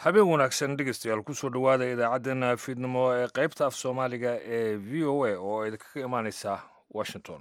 habeen wanaagsan dhegeystayaal kusoo dhowaada idaacaddeenna fiidnimo ee qaybta af soomaaliga ee v o a oo idinkaga imaaneysa washington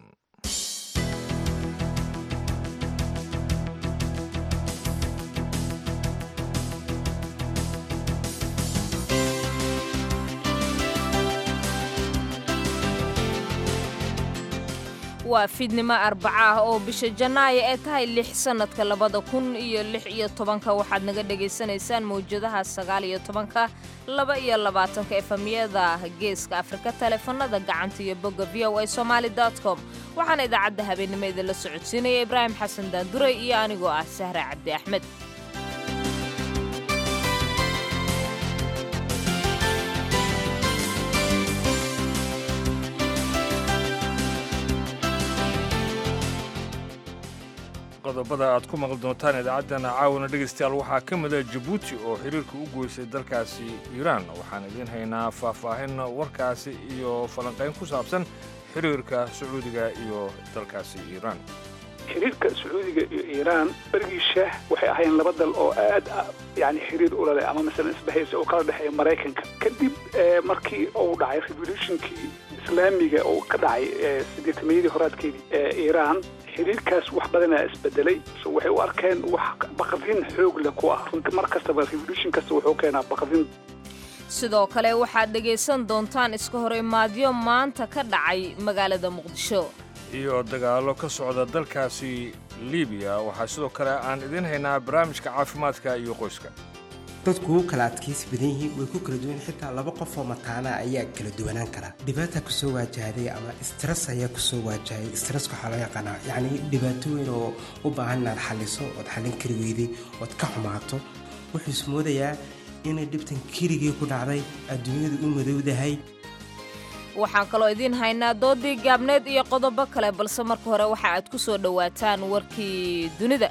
waa fiidnimo arbaca ah oo bisha janaayo ee tahay lix sannadka labada kun iyo lix iyo tobanka waxaad naga dhagaysanaysaan mawjadaha sagaal iyo tobanka laba iyo labaatanka efamiyada geeska afrika taleefanada gacanta iyo bogga v o a somaali com waxaana idaacadda habeennimo idinla socodsiinaya ibraahim xasan daanduray iyo anigoo ah sahra cabdi axmed qodobada aad ku maqli doontaan idaacaddana caawana dhegaystayaal waxaa ka mida jabuuti oo xiriirka u goysay dalkaasi iiraan waxaan idiin haynaa faahfaahin warkaasi iyo falanqayn ku saabsan xiriirka sacuudiga iyo dalkaasi iiraan xiriirka sacuudiga iyo iiraan berigii shaah waxay ahaayeen laba dal oo aad yani xiriir ula leh ama masalan isbahaysa oo kala dhexeeya maraykanka kadib markii uu dhacay revolutionkii islaamiga oo ka dhacay sideetamayadii horaadkeedii ee iiraan xiriirkaas wax badanaa isbedelay so waxay u arkeen wax baqdin xoog leh ku ah runti mar kastaba revolution kasta wuxuu keenaa baqdin sidoo kale waxaad dhegaysan doontaan iska hor imaadyo maanta ka dhacay magaalada muqdisho iyo dagaallo ka socda dalkaasi libiya waxaa sidoo kale aan idiin haynaa barnaamijka caafimaadka iyo qoyska dadku wuu kala adkaysi badan yihiin way ku kala duwan xitaa laba qof oo mataana ayaa kala duwanaan karaa dhibaata kusoo waajahday ama stress ayaa kusoo waajahay stresska waxaa loo yaqaanaa yacni dhibaato weyn oo u baahan inaad xalliso ood xallin kari weyday ood ka xumaato wuxuu ismoodayaa inay dhibtan keligii ku dhacday adduunyadu u madowdahay waxaan kaloo idiin haynaa doodii gaabneed iyo qodobo kale balse marka hore waxa aad ku soo dhowaataan warkii dunida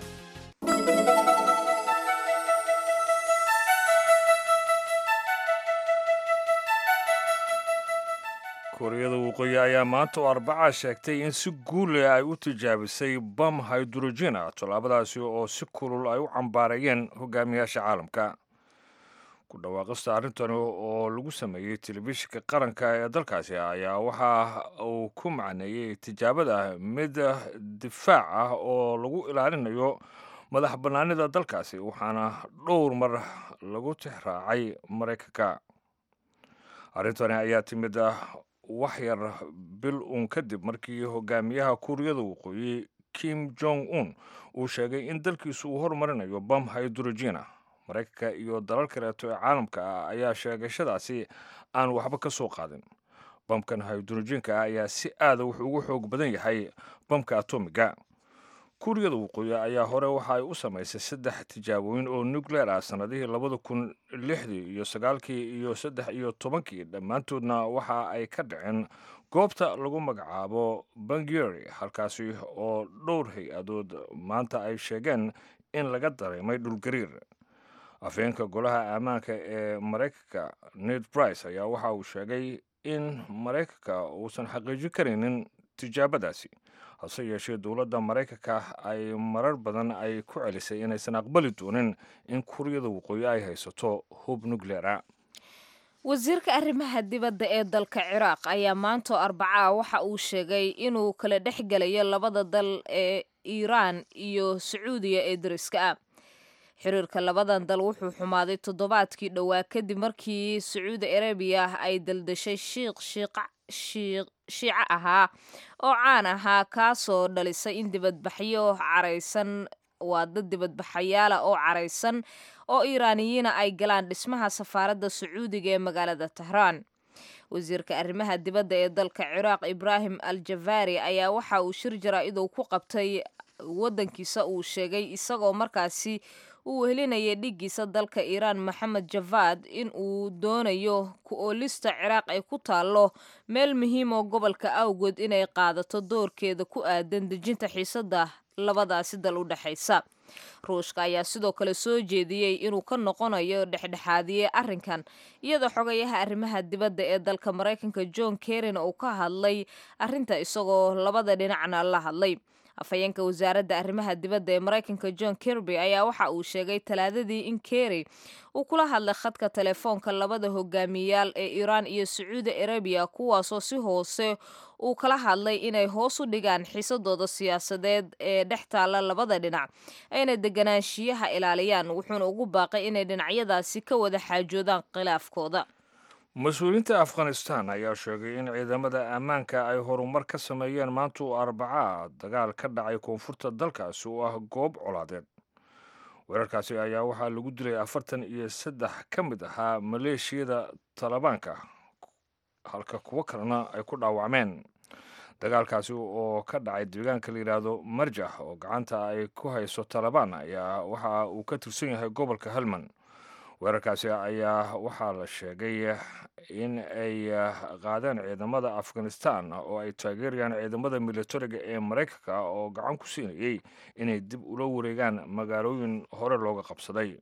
kuuriyada waqooyi ayaa maanta oo arbaca sheegtay in si guule ay u tijaabisay bam hydrogena tallaabadaasi oo si kulul ay u cambaarayeen hogaamiyaasha caalamka ku dhawaaqista arrintani oo lagu sameeyey telefishinka qaranka ee dalkaasi ayaa waxa uu ku macneeyey tijaabada mid difaac ah oo lagu ilaalinayo madax bannaanida dalkaasi waxaana dhowr mar lagu tixraacay maraykanka arrintani ayaa timid wax yar bil uun kadib markii hogaamiyaha kuuriyada waqooyi kim jong un uu sheegay in dalkiisu uu horumarinayo bam hydrogena maraykanka iyo dalal kaleeto ee caalamka ah ayaa sheegashadaasi aan waxba ka soo qaadin bamkan hydrogenka ah ayaa si aada wuxuu ugu xoog badan yahay bamka atomiga kuuriyada waqooyi ayaa hore waxa ay u samaysay saddex tijaabooyin oo nucleer ah sannadihii labada kun lixdii iyo sagaalkii iyo saddex iyo tobankii dhammaantoodna waxa ay ka dhaceen goobta lagu magacaabo bangeri halkaasi oo dhowr hay-adood maanta ay sheegeen in laga dareemay dhulgariir afheenka golaha ammaanka ee maraykanka ned brice ayaa waxa uu sheegay in maraykanka uusan xaqiijin karaynin tijaabadaasi hase yeeshee dowladda maraykanka ay marar badan ay ku celisay inaysan aqbali doonin in kuuriyada waqooyi ay haysato hub nucleera wasiirka arrimaha dibadda ee dalka ciraaq ayaa maantoo arbacaa waxa uu sheegay inuu kala dhex gelayo labada dal ee iiraan iyo sacuudiya ee dariska ah xiriirka labadan dal wuxuu xumaaday toddobaadkii dhowaa kadib markii sacuudi arabiya ay daldashay shiikh shiico ahaa oo caan ahaa kaasoo dhalisay in dibadbaxyo caraysan waa dad dibadbaxayaala oo caraysan oo iiraaniyiina ay galaan dhismaha safaaradda sacuudiga ee magaalada tahraan wasiirka arrimaha dibadda ee dalka ciraaq ibraahim al jafaari ayaa waxa uu shir jaraa-idow ku qabtay waddankiisa uu sheegay isagoo markaasi uu wehelinayay dhiggiisa dalka iiraan maxamed javaad in uu doonayo ku-oolista ciraaq ay ku taallo meel muhiim oo gobolka awgood inay qaadato doorkeeda ku aadan dejinta xiisadda labadaasi dal u dhexaysa ruushka ayaa sidoo kale soo jeediyey inuu ka noqonayo dhexdhexaadiye arrinkan iyadoo xogayaha arrimaha dibadda ee dalka maraykanka john kerin uu ka hadlay arrinta isagoo labada dhinacna la hadlay afhayeenka wasaaradda arrimaha dibadda ee maraykanka john kirby ayaa waxa uu sheegay talaadadii in kerry uu kula hadlay khadka telefoonka labada hogaamiyayaal ee iiraan iyo sacuudi arabiya kuwaasoo si hoose uu kala hadlay inay hoos u dhigaan xiisadooda siyaasadeed ee dhex taalla labada dhinac ayna deganaanshiyaha ilaaliyaan wuxuuna ugu baaqay inay dhinacyadaasi ka wada xaajoodaan khilaafkooda mas-uuliyiinta afghanistan ayaa sheegay in ciidamada ammaanka ay horumar ka sameeyeen maanta uu arbacaa dagaal ka dhacay koonfurta dalkaasi oo ah goob colaadeed weerarkaasi ayaa waxaa lagu dilay afartan iyo saddex ka mid ahaa maleeshiyada talibaanka halka kuwo kalena ay ku dhaawacmeen dagaalkaasi oo ka dhacay deegaanka la yidhaahdo marjax oo gacanta ay ku hayso talabaan ayaa waxa uu ka tirsan yahay gobolka helmand weerarkaasi ayaa waxaa la sheegay in ay qaadeen ciidamada afghanistan oo ay taageerayaan ciidamada militariga ee maraykanka oo gacan ku siinayay inay dib ula wareegaan magaalooyin hore looga qabsaday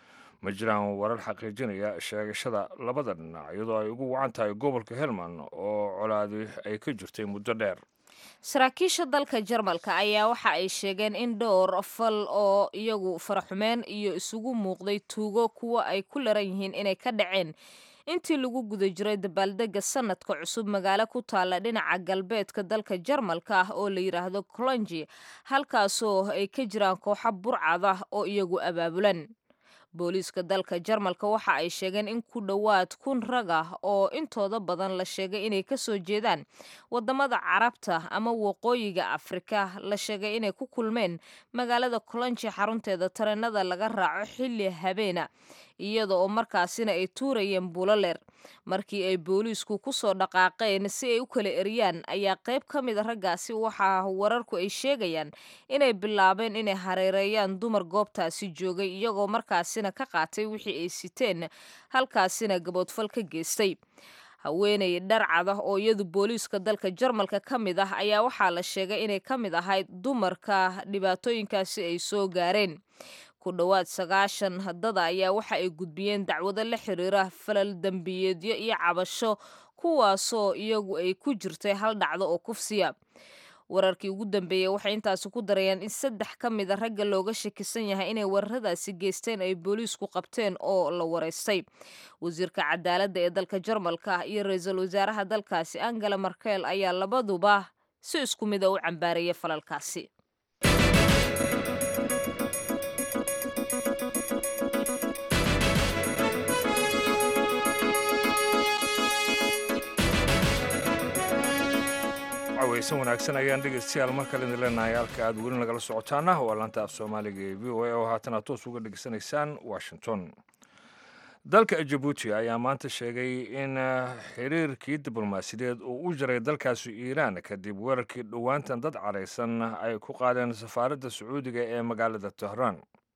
ma jiraan warar xaqiijinaya sheegashada labada dhinac iyadoo ay ugu wacan tahay gobolka helmand oo colaadi ay ka jirtay muddo dheer saraakiisha dalka jarmalka ayaa waxa ay sheegeen in dhowr fal oo iyagu faraxumeen iyo isugu muuqday tuugo kuwa ay ku laran yihiin inay ka dhaceen intii lagu guda jiray dabaaldega sanadka cusub magaalo ku taalla dhinaca galbeedka dalka jarmalka ah oo la yidhaahdo colongi halkaasoo ay ka jiraan kooxo burcad ah oo iyagu abaabulan booliiska dalka jarmalka waxa ay sheegeen in ku dhowaad kun rag ah oo intooda badan la sheegay inay kasoo jeedaan wadamada carabta ama waqooyiga afrika la sheegay inay ku kulmeen magaalada colonji xarunteeda tareenada laga raaco xilli habeena iyada oo markaasina ay tuurayeen buloleer markii ay booliisku kusoo dhaqaaqeen si ay u kala eriyaan ayaa qayb ka mid a raggaasi waxaa wararku ay sheegayaan inay bilaabeen inay hareereeyaan dumar goobtaasi joogay iyagoo markaasina ka qaatay wixii ay siteen halkaasina gaboodfal ka geystay haweeney dharcad ah oo iyadu booliiska dalka jarmalka ka mid ah ayaa waxaa la sheegay inay ka mid ahayd dumarka dhibaatooyinkaasi ay soo gaareen ku dhowaad sagaashan dada ayaa waxa ay gudbiyeen dacwado la xiriira falal dembiyeedyo iyo cabasho kuwaasoo iyagu ay ku jirtay hal dhacdo oo kufsiya wararkii ugu dambeeyey waxay intaasi ku darayaan in saddex ka mid a ragga looga shakisan yahay inay weeraradaasi geysteen ay booliisku qabteen oo la wareystay wasiirka cadaaladda ee dalka jarmalka iyo ra-iisul wasaaraha dalkaasi angela markel ayaa labaduba si isku mid a u cambaarayay falalkaasi weysan wanaagsan ayaan dhegeystayaal mar kale idin leenahay halka aad weli nagala socotaana waa laanta af soomaaliga ee v o a oo haatan aad toos uga dhegeysanaysaan washington dalka jabuuti ayaa maanta sheegay in xiriirkii diblomaasiyadeed uu u jaray dalkaasi iiraan kadib weerarkii dhowaantan dad caraysan ay ku qaadeen safaaradda sacuudiga ee magaalada tehraan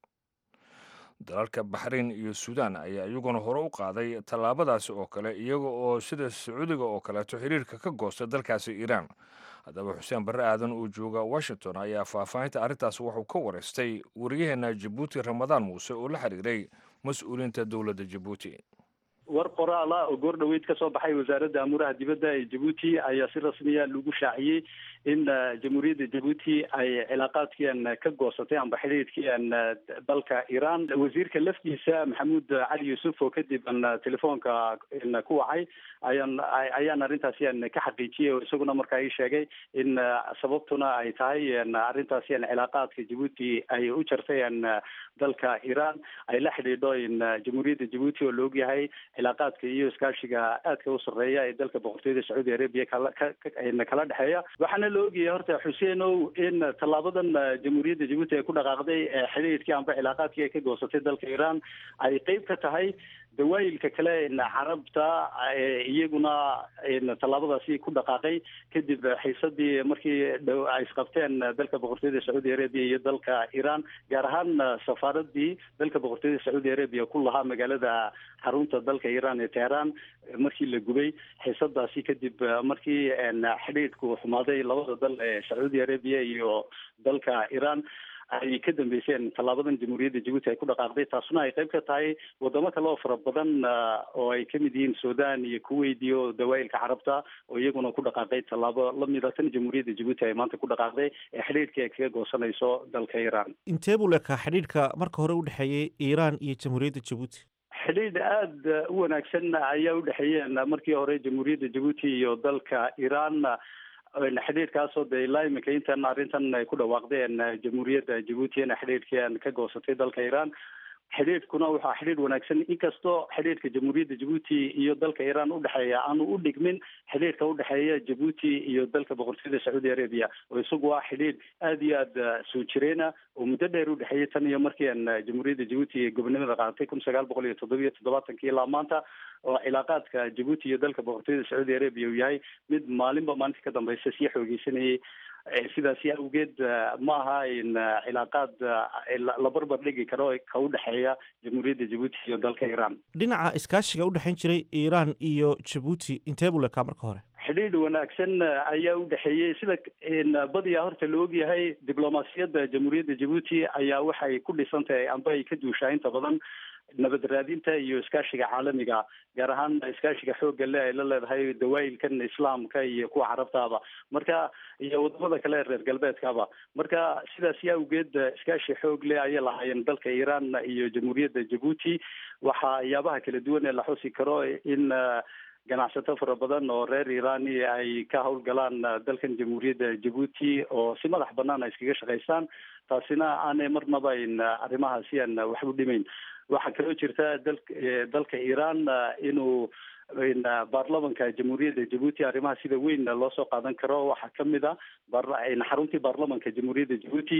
dalalka baxrayn iyo suudaan ayaa iyaguna hore u qaaday tallaabadaasi oo kale iyaga oo sida sacuudiga oo kaleeto xiriirka ka goosta dalkaasi iiraan haddaba xuseen barre aadan oo jooga washington ayaa faahfaahinta arrintaas wuxuu ka wareystay wariyaheenna jabuuti ramadaan muuse oo la xiriiray mas-uuliyiinta dowladda jabuuti war qoraala oo goor dhoweyd ka soo baxay wasaaradda amuuraha dibadda ee jabuuti ayaa si rasmiya lagu shaaciyey in jamhuuriyadda jabuuti ay cilaaqaadkiian ka goosatay amba xidhiidhkiian dalka iiraan wasiirka laftiisa maxamuud cali yuusuf oo kadib an telefoonka ku wacay ayaan ayaan arrintaasian ka xaqiijiyey oo isaguna markaa ii sheegay in sababtuna ay tahay arrintaasian cilaaqaadka jabuuti ay u jartay an dalka iiraan ay la xidhiidho in jamhuuriyadda jabuuti oo la ogyahay cilaaqaadka iyo iskaashiga aadka u sarreeya ee dalka boqortooyada sacuudi arabiya kala kala dhexeeya waxaana la ogyahay horta xuseenow in tallaabadan jamhuuriyadda jabuuti ay ku dhaqaaqday xidhiidhkii amba cilaaqaadkii ay ka goosatay dalka iiraan ay qeyb ka tahay dawaayilka kale carabta iyaguna tallaabadaasi ku dhaqaaqay kadib xiisadii markii dhow ay isqabteen dalka boqortooyada sacuudi arabiya iyo dalka iiraan gaar ahaan safaaradii dalka boqortooyada sacuudi arabiya ku lahaa magaalada xarunta dalka iiraan ee teheraan markii la gubay xiisadaasi kadib markii xidhiidhku xumaaday labada dal ee sacuudi arabiya iyo dalka iiraan ay ka dambeyseen tallaabadan jamhuuriyadda jabuuti ay ku dhaqaaqday taasuna ay qayb ka tahay wadamo kale oo fara badan oo ay kamid yihiin sudan iyo kuwait iyo dawaa'ilka carabta oo iyaguna ku dhaqaaqay tallaabo lamida tan jamhuuriyadda jabuuti ay maanta ku dhaqaaqday ee xidhiidhkii ay kaga goosanayso dalka iiraan intee buu leekaa xidhiidhka marka hore u dhexeeyey iiraan iyo jamhuuriyadda jabuuti xidhiidh aada u wanaagsan ayaa udhexeeyeen markii hore jamhuuriyadda jabuuti iyo dalka iiraan xidhiidhkaasoo de ilaa iminka intan arrintan ay ku dhawaaqdeen jamhuuriyadda jabuutina xidhiidhkii ka goosatay dalka iiraan xidhiidhkuna waxaa xidhiidh wanaagsan inkastoo xidhiidhka jamhuuriyadda jabuuti iyo dalka iiraan udhexeeya aanu u dhigmin xidhiidhka udhexeeya jabuuti iyo dalka boqortooyada sacuudi arabia oo isagu waa xidhiidh aada iyo aada soo jireena oo muddo dheer udhexeeyay tan iyo markii aan jamhuuriyadda jabuuti gobonimada qaadatay kun sagaal boqol iyo toddobiyo toddobaatankii ilaa maanta oo cilaaqaadka jabuuti iyo dalka boqortooyada sacuudi arabia uu yahay mid maalinba maalinta ka dambeysa sii xoogeysanayay sidaasi awgeed ma aha in cilaaqaad la barbar dhigi karo ka udhexeeya jamhuuriyadda jabuuti iyo dalka iiraan dhinaca iskaashiga udhexayn jiray iiraan iyo jabuuti intee buu lekaa marka hore xidhiidh wanaagsan ayaa udhexeeyey sida badiyaa horta la ogyahay diblomaasiyadda jamhuuriyadda jabuuti ayaa waxay ku dhisan tahay amba ay ka duushaa inta badan nabad raadinta iyo iskaashiga caalamiga gaar ahaan iskaashiga xoogga le ay la leedahay dawaa'ilkan islaamka iyo kuwa carabtaaba marka iyo wadamada kale reer galbeedkaba marka sidaasi awgeed iskaashi xoog leh ayay lahaayeen dalka iiraan iyo jamhuuriyadda jabuuti waxayaabaha kala duwan ee la xusi karo in ganacsato fara badan oo reer iiraani ay ka howlgalaan dalkan jamhuuriyadda jabuuti oo si madax banaan ay iskaga shaqaystaan taasina aanay marnaba in arrimahaasi aan waxba dhimayn waxaa kaloo jirta dal dalka iiraan inuu baarlamanka jamhuuriyadda jabuuti arrimaha sida weyn loo soo qaadan karo waxaa kamid a xaruntii baarlamanka jamhuuriyadda jabuuti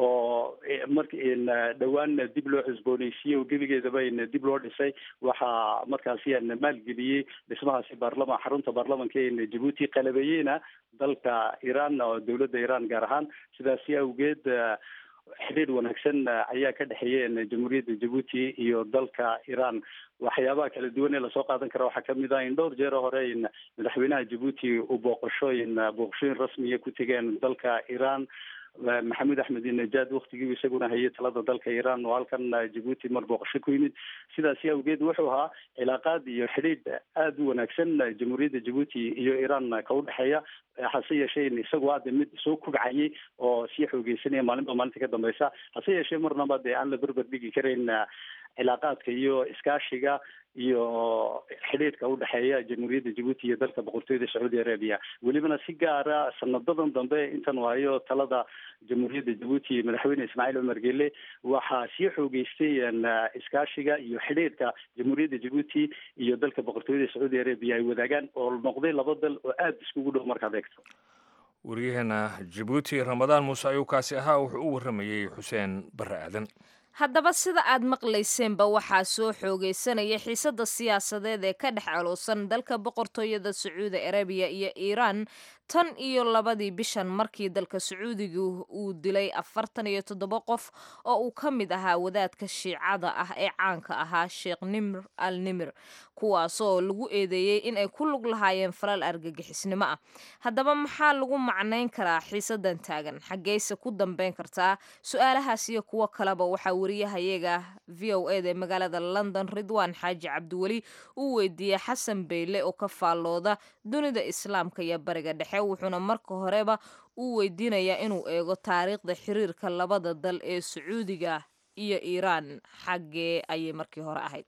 oo mark dhowaan dib loo cusbooneysiiyey oo gebigeedaba dib loo dhisay waxaa markaasi maalgeliyey dhismahaasi baarlama xarunta baarlamanka jabuuti qalabeeyeyna dalka iiraan oo dowladda iiraan gaar ahaan sidaasi awgeed xidhiidh wanaagsan ayaa ka dhexeeya jamhuuriyadda jabuuti iyo dalka iiraan waxyaabaha kala duwan ee lasoo qaadan kara waxaa kamid ah in dhowr jeer hore in madaxweynaha jabuuti uu booqashooyin booqashooyin rasmiya ku tegeen dalka iiraan maxamed axmed najaad waktigii isaguna hayay talada dalka iiraan oo halkan jabuuti mar booqasho ku yimid sidaasi awgeed wuxuu ahaa cilaaqaad iyo xidhiidh aada u wanaagsan jamhuuriyadda jabuuti iyo iiraan ka udhexeeya hase yeeshee in isagu hadda mid soo kubcayay oo sii xoogeysanaya maalinba maalinta ka dambeysa hase yeeshee marnaba dee aan la berber dhigi karayn cilaaqaadka iyo iskaashiga iyo xidhiidhka udhexeeya jamhuuriyadda jabuuti iyo dalka boqortooyada sacuudi arabia welibana si gaara sanadadan dambe intan waayo talada jamhuuriyadda jabuuti madaxweyne ismaaciil cumar gele waxaa sii xoogeystay iskaashiga iyo xidhiidhka jamhuuriyadda jabuuti iyo dalka boqortooyada sacuudi arabia ay wadaagaan oo noqday laba dal oo aada iskugu dhow markaad eegto waryaheena jabuuti ramadaan muuse ayuu kaasi ahaa wuxuu u warramayey xuseen barre aadan haddaba sida aad maqlayseenba waxaa soo xoogaysanaya xiisadda siyaasadeed ee ka dhex caloosan dalka boqortooyada sacuudi arabiya iyo iiraan tan iyo labadii bishan markii dalka sacuudiga uu dilay afartan iyo toddoba qof oo uu ka mid ahaa wadaadka shiicada ah ee caanka ahaa sheekh nimr al nimir kuwaasoo lagu eedeeyey in ay ku lug lahaayeen falal argagixisnimo ah haddaba maxaa lagu macnayn karaa xiisadan taagan xaggeyse ku dambeyn kartaa su-aalahaas iyo kuwo kaleba waxaa wariyahayaga v o eda ee magaalada london ridwaan xaaji cabdiweli uu weydiiyey xasan beyle oo ka faallooda dunida islaamka iyo bariga dhexe wuxuuna marka horeba uu weydiinayaa inuu eego taariikhda xiriirka labada dal ee sacuudiga iyo iiraan xaggee ayay markii hore ahayd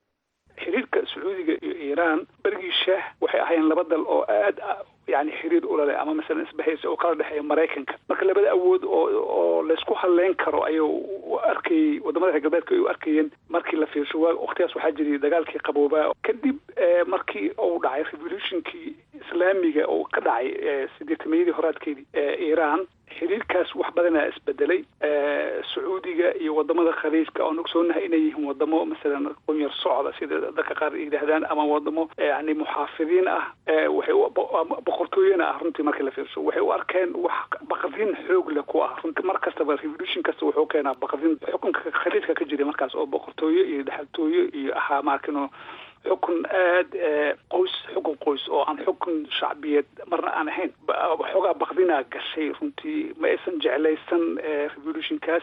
xiriirka sacuudiga iyo iiraan berigii shaah waxay ahaayeen laba dal oo aada yani xiriir ulale ama masalan isbahaysa oo kala dhexeeya maraykanka marka labada awood oo oo laysku hadleyn karo ayay u arkayey wadamada reer galbeedka ay u arkayeen markii la fiirsho waa waqtigaas waxaa jiray dagaalkii qaboobaa kadib markii uu dhacay revolutionkii islaamiga oo ka dhacay sideetamayadii horaadkeedii ee iiraan xiriirkaas wax badanaa isbedelay sacuudiga iyo wadamada khaliijka oon ogsoonahay inay yihiin wadamo masalan qunyar socda sida dadka qaar yidhaahdaan ama wadamo yani muxaafidiin ah waxay boqortooyana ah runtii markii la fiirso waxay u arkeen wax baqdin xoog leh ku ah runtii mar kastaba revolution kasta wuxuu keenaa baqdin xukunka khaliijka ka jiray markaas oo boqortooyo iyo dhexaltooyo iyo ahaa maarkino xukun aad qoys xukun qoys oo aan xukun shacbiyeed marna aan ahayn xoogaa bakdinaa gashay runtii ma aysan jeclaysan revolutionkaas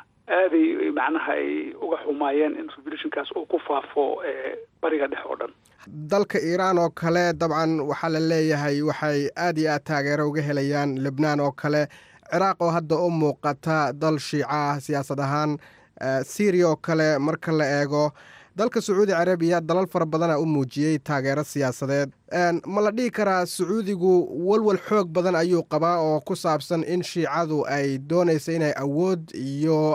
aaday macnaha ay uga xumaayeen in revolutionkaas uu ku faafo bariga dhex oo dhan dalka iiraan oo kale dabcan waxaa la leeyahay waxay aad iyo aad taageero uga helayaan lebnaan oo kale ciraaq oo hadda u muuqata dal shiica ah siyaasad ahaan syriya oo kale marka la eego dalka sacuudi carabiya dalal fara badana u muujiyey taageero siyaasadeed ma la dhihi karaa sacuudigu walwal xoog badan ayuu qabaa oo ku saabsan in shiicadu ay doonayso inay awood iyo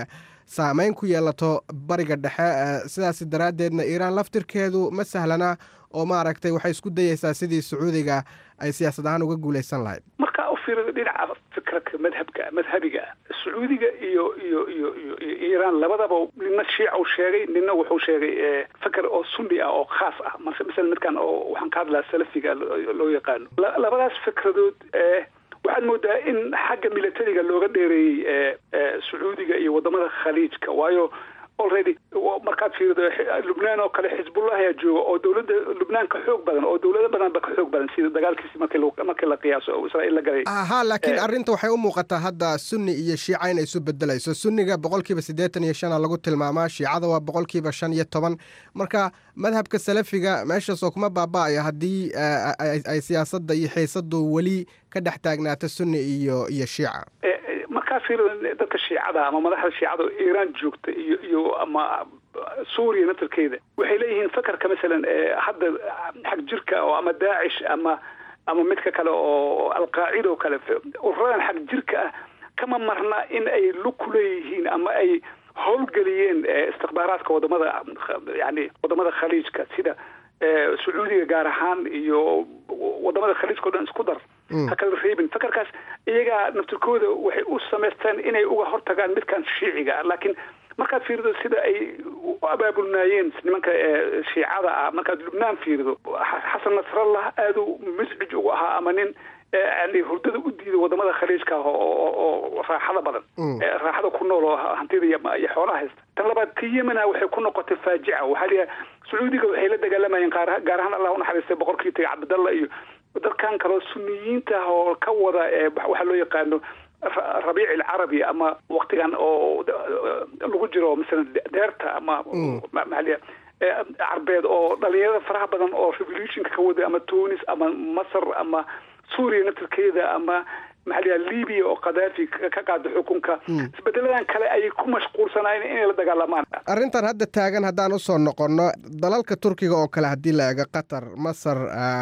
saameyn ku yeelato bariga dhexe sidaas daraaddeedna iiraan laftirkeedu ma sahlana oo maaragtay waxay isku dayeysaa sidii sacuudiga ay siyaasad ahaan uga guulaysan lahayd markaa u fiirada dhinaca fikradka madhabka madhabiga sacuudiga iyo iyo iyo iyo iyo iiraan labadaba nina shiica u sheegay nina wuxuu sheegay fikr oo sunni ah oo khaas ah mase masala midkan oo waxaan ka hadlaa salafiga loo yaqaano labadaas fikradood waxaad moodaa in xagga militariga looga dheereeyey sacuudiga iyo wadamada khaliijka waayo already markaad fiirido lubnaan oo kale xisbullah ayaa jooga oo dowladda lubnaan ka xoog badan oo dowlado badan ba ka xoog badan sida dagaalkiisi marki markii la qiyaaso oo israa'iil la galay ha laakiin arrinta waxay u muuqataa hadda sunni iyo shiica inay isu bedelayso sunniga boqolkiiba siddeetan iyo shana lagu tilmaamaa shiicada waa boqolkiiba shan iyo toban marka madhabka salafiga meeshaasoo kuma baaba-ayo haddii ay siyaasadda iyo xiisadu weli ka dhex taagnaato sunni iyo iyo shiica markaa fiirida dadka shiicada ama madaxda shiicada oo iiraan joogta iyo iyo ama suuriya naftarkeeda waxay leeyihiin fakarka masalan hadda xag jirka oo ama daacish ama ama midka kale oo alqaacida oo kale ururadan xag jirka ah kama marna in ay lug ku leeyihiin ama ay howlgeliyeen istikhbaaraadka wadamada yani wadamada khaliijka sida sacuudiga gaar ahaan iyo wadamada khaliijka o dhan isku dar ha kala reebin fakarkaas iyagaa naftirkooda waxay u samaysteen inay uga hortagaan midkan shiiciga laakiin markaad fiirido sida ay u abaabulnaayeen nimanka shiicada ah markaad lubnaan fiirido xasan nasrallah aadu miscij ugu ahaa ama nin yani hurdada u diiday wadamada khaliijka ah oo raaxada badan raaxada ku nool oo hantida iyo xoolaha haysta tan labaad ka yemena waxay ku noqotay faajica waxaa layahay sacuudiga waxay la dagaalamayeen gaar ahaan allah unaxariistay boqorkii tagay cabdalla iyo dadkan kaleo suniyiinta ah oo ka wada waxaa loo yaqaano rabiic alcarabi ama waktigan oo lagu jiro masalan deerta ama maxaaliya carbeed oo dhalinyarada faraha badan oo revolutionka ka wada ama tunis ama masar ama suuriya naftirkeeda ama maxaa layaha libiya oo khadaafi ka qaada xukunka isbedeladan kale ayay ku mashquulsanaayeen inay la dagaalamaan arrintan hadda taagan haddaan usoo noqonno dalalka turkiga oo kale haddii la eego qatar masar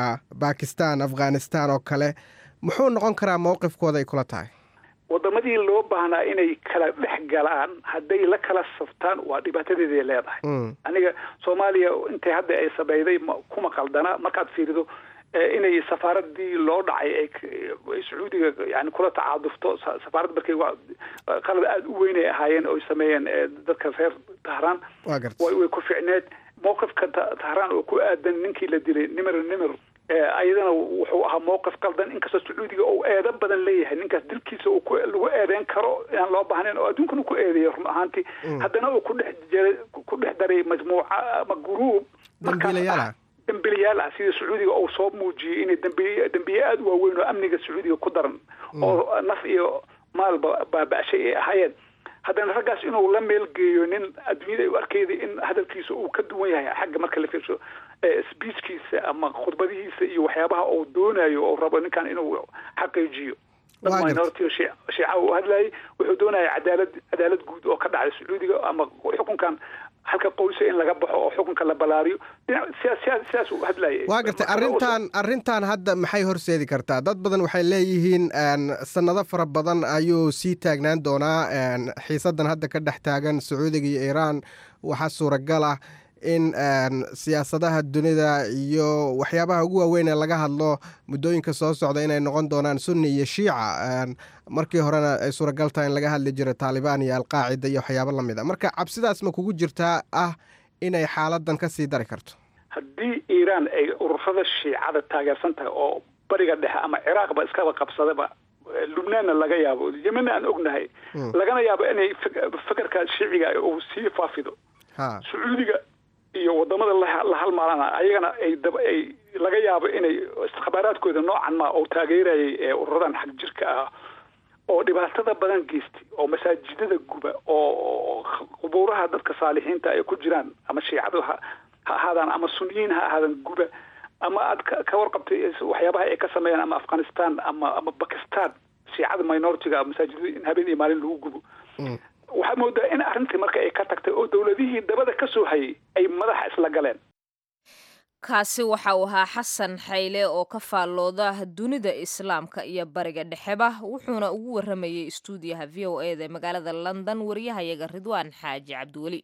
bakistan afghanistan oo kale muxuu noqon karaa mowqifkooda ay kula tahay wadamadii loo baahnaa inay kala dhex galaan hadday la kala saftaan waa dhibaatadeeday leedahay aniga soomaaliya intay hadda ay samayday kuma qaldana markaad fiirido inay safaaradii loo dhacay ay sacuudiga yani kula tacaadufto safaarad markay qalad aada u weyn ay ahaayeen oy sameeyeen dadka reer tahraan way ku ficneed mowqifka tahraan oo ku aadan ninkii la dilay nimer nimer ayadana wuxuu ahaa mowqif qaldan inkastoo sacuudiga uu eedo badan leeyahay ninkaas dilkiisa uu lagu eedeyn karo aan loo baahnayn oo adduunkana ku eedeeya run ahaantii haddana uu ku dhex jiray ku dhex daray majmuuca ama guruub dambiilayaal dambiilayaal ah sida sacuudiga uu soo muujiyey inay dambiye dambiye aada u waaweyn oo amniga sacuudiga ku daran oo naf iyo maalba baaba-shay ay ahaayeen haddana raggaas inuu la meelgeeyo nin adduunyada ay u arkeyda in hadalkiisa uu ka duwan yahay xagga marka la fiirsho speechkiisa ama khudbadihiisa iyo waxyaabaha uu doonayo oo rabo ninkan inuu xaqiijiyo dad minority shiica uu hadlayay wuxuu doonaya cadaalad cadaalad guud oo ka dhacday sacuudiga ama xukunkan halka qoysa in laga baxo oo xukunka la balaariyo sidaas uu hadlayay waa gartay arrintan arrintan hadda maxay horseedi kartaa dad badan waxay leeyihiin sanado fara badan ayuu sii taagnaan doonaa xiisadan hadda ka dhex taagan sacuudiga iyo iiraan waxaa suuragal ah in siyaasadaha dunida iyo waxyaabaha ugu waaweyn ee laga hadlo muddooyinka soo socda inay noqon doonaan sunni iyo shiica markii horena ay suuragal tahay in laga hadli jiro taalibaan iyo alqaacida iyo waxyaabo lamid a marka cabsidaas ma kugu jirtaa ah inay xaaladan ka sii dari karto haddii iiraan ay ururada shiicada taageersan tahay oo bariga dhexe ama ciraaqba iskaba qabsadaba lubnaanna laga yaabo yemenna aan ognahay lagana yaabo inay fekerka shiiciga uu sii faafido sacuudiga iyo wadamada la halmaalana ayagana ay dab ay laga yaabo inay khabaaraadkooda noocan ma oo taageerayay ee ururadan xag jirka ah oo dhibaatada badan geystay oo masaajidada guba oo qubuuraha dadka saalixiinta ay ku jiraan ama shiicadu ha ha ahaadaan ama suniyiin ha ahaadaan guba ama aad ka warqabtay waxyaabaha ay ka sameeyaan ama afghanistan ama ama bakistan shiicada minoritiga masaajidada in habeen iyo maalin lagu gubo waxaa moodaa in arrintii marka ay ka tagtay oo dowladihii dabada ka soo hayay ay madaxa isla galeen kaasi waxa uu ahaa xasan xayle oo ka faallooda dunida islaamka iyo bariga dhexeba wuxuuna ugu waramayey istuudiyaha v o e da magaalada london wariyahayaga ridwaan xaaji cabdiweli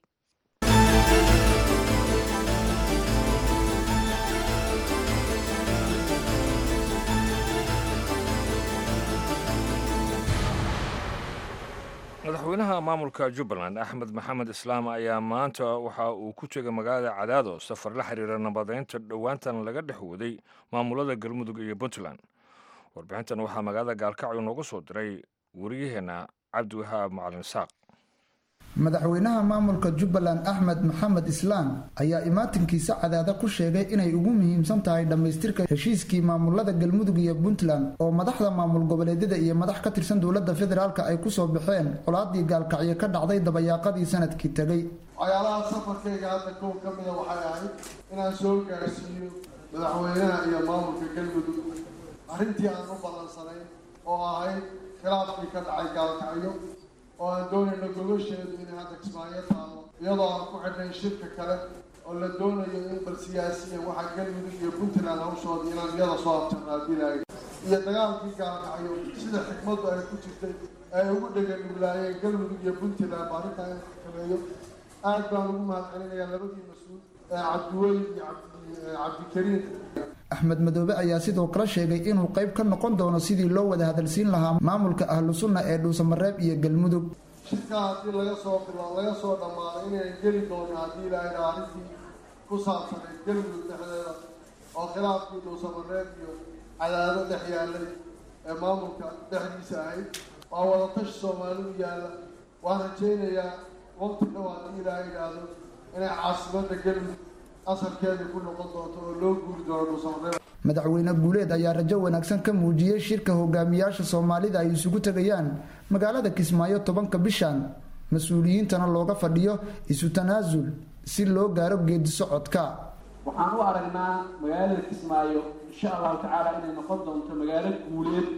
madaxweynaha maamulka jubbaland axmed maxamed islaam ayaa maanta waxa uu ku tegay magaalada cadaado safar la xiriira nabadeynta dhowaantan laga dhex waday maamulada galmudug iyo puntland warbixintan waxaa magaalada gaalkacyo noogu soo diray wariyaheenna cabdiwahaab macalin saaq madaxweynaha maamulka jubbaland axmed maxamed islaam ayaa imaatinkiisa cadaada ku sheegay inay ugu muhiimsan tahay dhammaystirka heshiiskii maamulada galmudug iyo puntland oo madaxda maamul goboleedyada iyo madax ka tirsan dowladda federaalk ay kusoo baxeen colaadii gaalkacyo ka dhacday dabayaaqadii sanadkii tegey waxyaalaha safarkayga hadda kow ka mida waxay ahayd inaan soo gaarsiiyo madaxweynaha iyo maamulka galmudug arrintii aan u ballansanayn oo ahayd khilaafkii ka dhacay gaalkacyo oo aan doonayno gogosheedu inay hadda kismaayo taalo iyadoo aan ku xidhnay shirka kale oo la doonayo in bal siyaasiyan waxaa galmudug iyo puntland hawshooda inaan iyada soo abtanaadilayo iyo dagaalkii gaalkacyo sida xikmaddu ay ku jirtay ay ugu dheganuglaayeen galmudug iyo puntland arrintaa in xakameeyo aad baan ugu mahadcelinayaa labadii mas-uul ee cabdiweli iyo cabdikariim axmed madoobe ayaa sidoo kale sheegay inuu qayb ka noqon doono sidii loo wada hadalsiin lahaa maamulka ahlu sunna ee dhuusamareeb iyo galmudug shirkaa haddii laga soo bilo laga soo dhammaado inay geli doono haddii ilaahayna arrintii ku saabsanayd galmudug dhexdeeda oo khilaafkii dhuusamareeb iyo cadaado dhex yaallay ee maamulka dhexdiisa ahayd waa wadatashi soomaalidu yaalla waan rajaynayaa waqti dhow haddii ilaahay idhaahdo inay caasimadda galmudug asalkeedii ku noqon doonto oo loo guuri doono dhuusamareeb madaxweyne guuleed ayaa rajo wanaagsan ka muujiyey shirka hogaamiyaasha soomaalida ay isugu tegayaan magaalada kismaayo tobanka bishan mas-uuliyiintana looga fadhiyo isu tanaasul si loo gaaro geedi socodka waxaan u aragnaa magaalada kismaayo insha allahu tacaala inay noqon doonto magaalo guuleed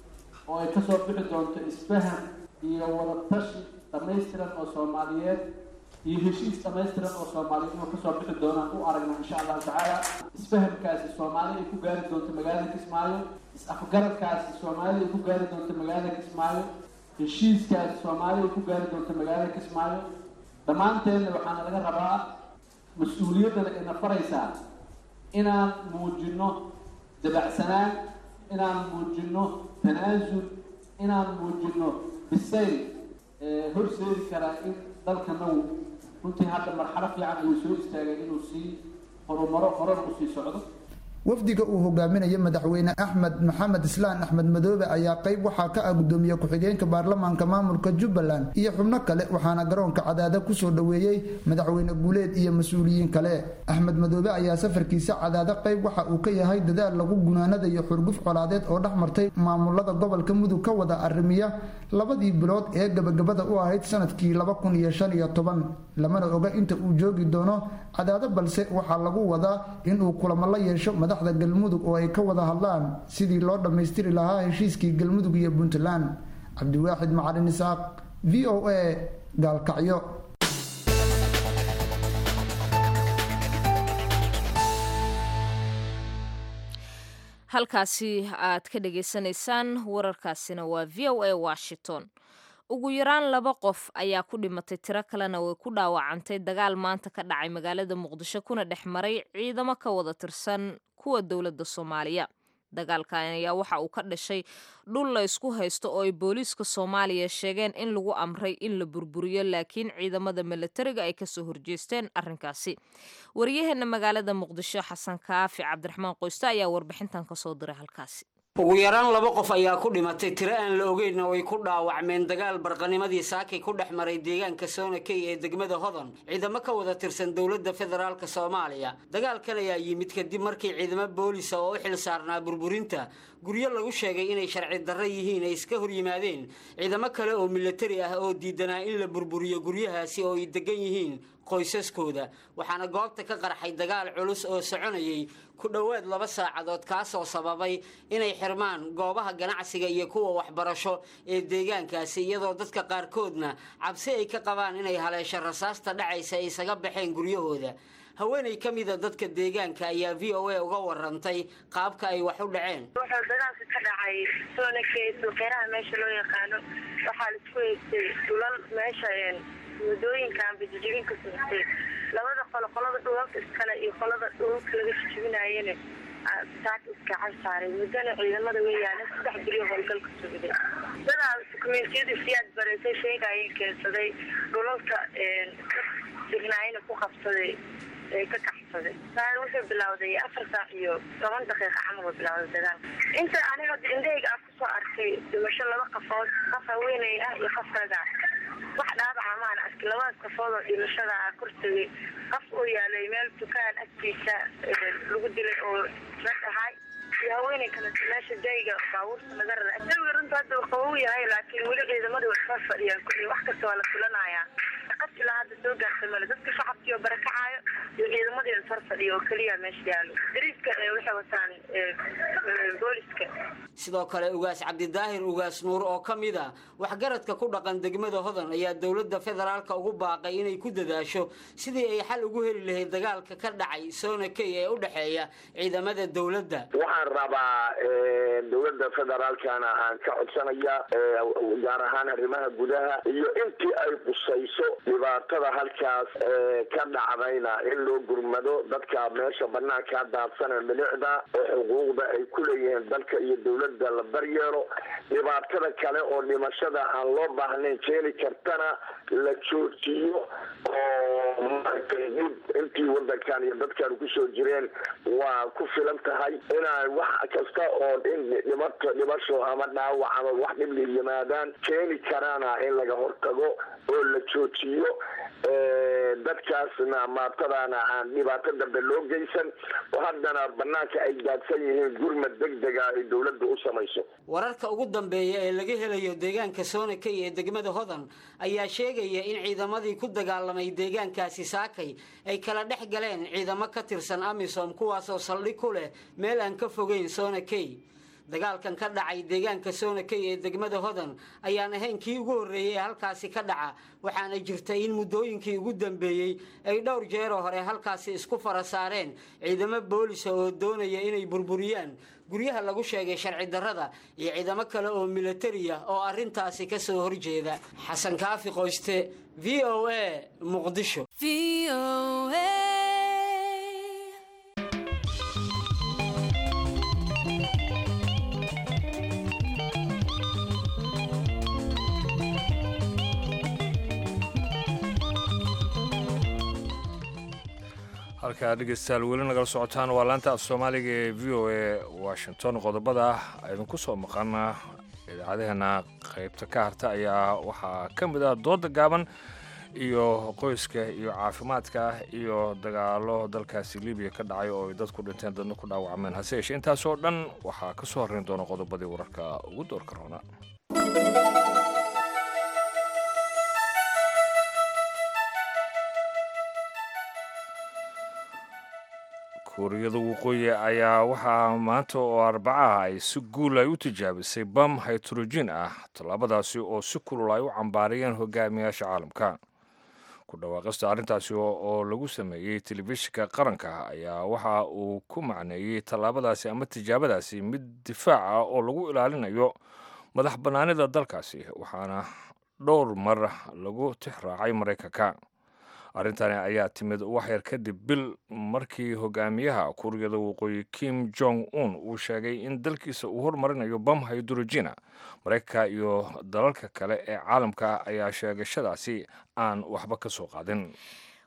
oo ay kasoo bixi doonto isfaham iyo wadatashi dhammaystiran oo soomaaliyeed iyo heshiis dhammaystiran oo soomaaliyeed inuu kasoo bixi doonaan u aragnaa insha allahu tacaala isfahamkaasi soomaali ay ku gaari doonto magaalada kismaayo is-afgaradkaasi soomaali ay ku gaari doonto magaalada kismaayo heshiiskaasi soomaali ay ku gaari doonto magaalada kismaayo dhammaanteenna waxaana laga rabaa mas-uuliyaddana ina faraysaa inaan muujinno dabacsanaan inaan muujinno tanaasul inaan muujinno bisayl horseedi karaa in dalkanagu runtii hadda marxalo fiican ayuu soo istaagay inuu sii horumaro horena usii socdo wafdiga uu hogaaminayo madaxweyne axmed maxamed islaan axmed madoobe ayaa qayb waxaa ka ah gudoomiye ku-xigeenka baarlamaanka maamulka jubbaland iyo xubno kale waxaana garoonka cadaada kusoo dhoweeyey madaxweyne guuleed iyo mas-uuliyiin kale axmed madoobe ayaa safarkiisa cadaada qayb waxa uu ka yahay dadaal lagu gunaanadayo xurguf colaadeed oo dhex martay maamulada gobolka mudug ka wada arrimiya labadii bilood ee gabagabada u ahayd sanadkii laba kun iyo shan iyo toban lamana oga inta uu joogi doono cadaado balse waxaa lagu wadaa inuu kulamo la yeesho madaxda galmudug oo ay ka wada hadlaan sidii loo dhammaystiri lahaa heshiiskii galmudug iyo puntland cabdiwaaxid macalin isaaq v o a gaalkacyo halkaasi aad ka dhagaysanaysaan wararkaasina waa v o a washington ugu yaraan laba qof ayaa ku dhimatay tiro kalena way ku dhaawacantay dagaal maanta ka dhacay magaalada muqdisho kuna dhex maray ciidamo ka wada tirsan kuwa dowladda soomaaliya dagaalkan ayaa waxa uu ka dhashay dhul la isku haysto oo ay booliiska soomaaliya sheegeen in lagu amray in la burburiyo laakiin ciidamada milatariga ay kasoo horjeesteen arrinkaasi waryaheena magaalada muqdisho xasan kaafi cabdiraxmaan qoyste ayaa warbixintan kasoo diray halkaasi ugu yaraan laba qof ayaa ku dhimatay tiro aan la ogeynna way ku dhaawacmeen dagaal barqanimadii saakay ku dhex maray deegaanka soonakey ee degmada hodon ciidamo ka wada tirsan dowladda federaalk soomaaliya dagaalkan ayaa yimid kadib markii ciidamo boolisa oo u xil saarnaa burburinta guryo lagu sheegay inay sharci darro yihiin ay iska hor yimaadeen ciidamo kale oo milatari ah oo diidanaa in la burburiyo guryahaasi oo ay degan yihiin qoysaskooda waxaana goobta ka qarxay dagaal culus oo soconayay ku dhowaad laba saacadood kaasoo sababay inay xirmaan goobaha ganacsiga iyo kuwa waxbarasho ee deegaankaasi iyadoo dadka qaarkoodna cabsi ay ka qabaan inay haleesho rasaasta dhacaysa ay isaga baxeen guryahooda haweenay ka mida dadka deegaanka ayaa v o a uga warantay qaabka ay wax u dhaceen wuxuu dagaalka ka dhacay soonakey suuqyaraha meesha loo yaqaano waxaa laisku haystay dhulal meesha wadooyinkan bajijibinka socotay labada qolo qolada dhulalka iskale iyo qolada dhulalka laga jijibinaayana saaka iska casaaray muddana ciidamada way yaaleen saddex beriyo howlgalka socday dadaa dukumentiyada siyaad bareysay sheegayeen keensaday dhulalka dignaayana ku qabsaday ee ka kaxsaday saar wuxuu bilowday afar saac iyo toban daqiiqa camal uu bilowday dagaalka inta aniga indhahayga aan kusoo arkay dhimasho laba qafood qof haweeney ah iyo qof raga wax dhaabaca maan arki labadaas qafood oo dhimashada ah kortagay qof uu yaalay meel dukaan agtiisa lagu dilay oo rag ahay iyo haweeney kale meesha dayga baabuurta laga rara jawiga runta hadda uu qabow yahay laakiin weli ciidamada way soo fadhiyaan kulli wax kasta waa la filanayaa qas ilaa hadda soo gaartay male dadka shacabkii oo barakacaayo iyo ciidamadii is hor fadhiya oo keliya meesha yaalo dariiska waxay wataan booliska sidoo kale ugaas cabdidaahir ugaas nuur oo ka mid a waxgaradka ku dhaqan degmada hodan ayaa dowladda federaalka ugu baaqay inay ku dadaasho sidii ay xal ugu heli lahayd dagaalka ka dhacay soonakey ee u dhexeeya ciidamada dowladda waxaan rabaa dowladda federaalkana aan ka codsanaya gaar ahaan arrimaha gudaha iyo intii ay qusayso dhibaatada halkaas ka dhacdayna in loo gurmado dadka meesha banaankaa daadsana milicda oo xuquuqda ay ku leeyihiin dalka iyo dowladda la daryeelo dhibaatada kale oo dhimashada aan loo baahnayn keeni kartana la joojiyo oo maaragtay dib intii wadankan iyo dadkan kusoo jireen waa ku filan tahay inaan wax kasta oo in dhimato dhimasho ama dhaawac ama wax dhibli yimaadaan keeni karaana in laga hortago oo la joojiyo dadkaasna maatadaana aan dhibaato dambe loo geysan oo haddana banaanka ay daadsan yihiin gurmad degdega ay dowladda u samayso wararka ugu dambeeya ee laga helayo deegaanka soonakey ee degmada hodan ayaa sheegaya in ciidamadii ku dagaalamay deegaankaasi saakay ay kala dhex galeen ciidamo ka tirsan amisom kuwaasoo saldhig ku leh meel aan ka fogeyn soonakey dagaalkan ka dhacay deegaanka soonakey ee degmada hodan ayaan ahayn kii ugu horreeyey ee halkaasi ka dhaca waxaana jirta in muddooyinkii ugu dambeeyey ay dhowr jeeroo hore halkaasi isku fara saareen ciidamo boolisa oo doonaya inay burburiyaan guryaha lagu sheegay sharci darrada iyo ciidamo kale oo milatariya oo arrintaasi ka soo horjeeda xasan kaafi qoyste v o a muqdisho halkaa dhegeystayaal weli nagala socotaan waa laanta af soomaaliga ee v o a washington qodobada idinku soo maqana idaacadaheena qaybta ka harta ayaa waxaa ka mid ah dooda gaaban iyo qoyska iyo caafimaadka iyo dagaalo dalkaasi libiya ka dhacay oo ay dad ku dhinteen dadna ku dhaawacmeen hase yeeshee intaasoo dhan waxaa ka soo horreyn doona qodobadii wararka ugu doorka roona kuuriyada waqooyi ayaa waxaa maanta oo arbacaha ay si guul ay u tijaabisay bam haytrojin ah tallaabadaasi oo si kulul ay u cambaarayeen hogaamiyaasha caalamka ku dhawaaqista arrintaasi oo lagu sameeyey telefishinka qaranka ayaa waxa uu ku macneeyey tallaabadaasi ama tijaabadaasi mid difaac ah oo lagu ilaalinayo madax bannaanida dalkaasi waxaana dhowr mar lagu tix raacay maraykanka arrintani ayaa timid waxyar kadib bil markii hogaamiyaha kuuriyada waqooyi kim jong un uu sheegay in dalkiisa uu hormarinayo bam haydrojina maraykanka iyo dalalka kale ee caalamka ayaa sheegashadaasi aan waxba ka soo qaadin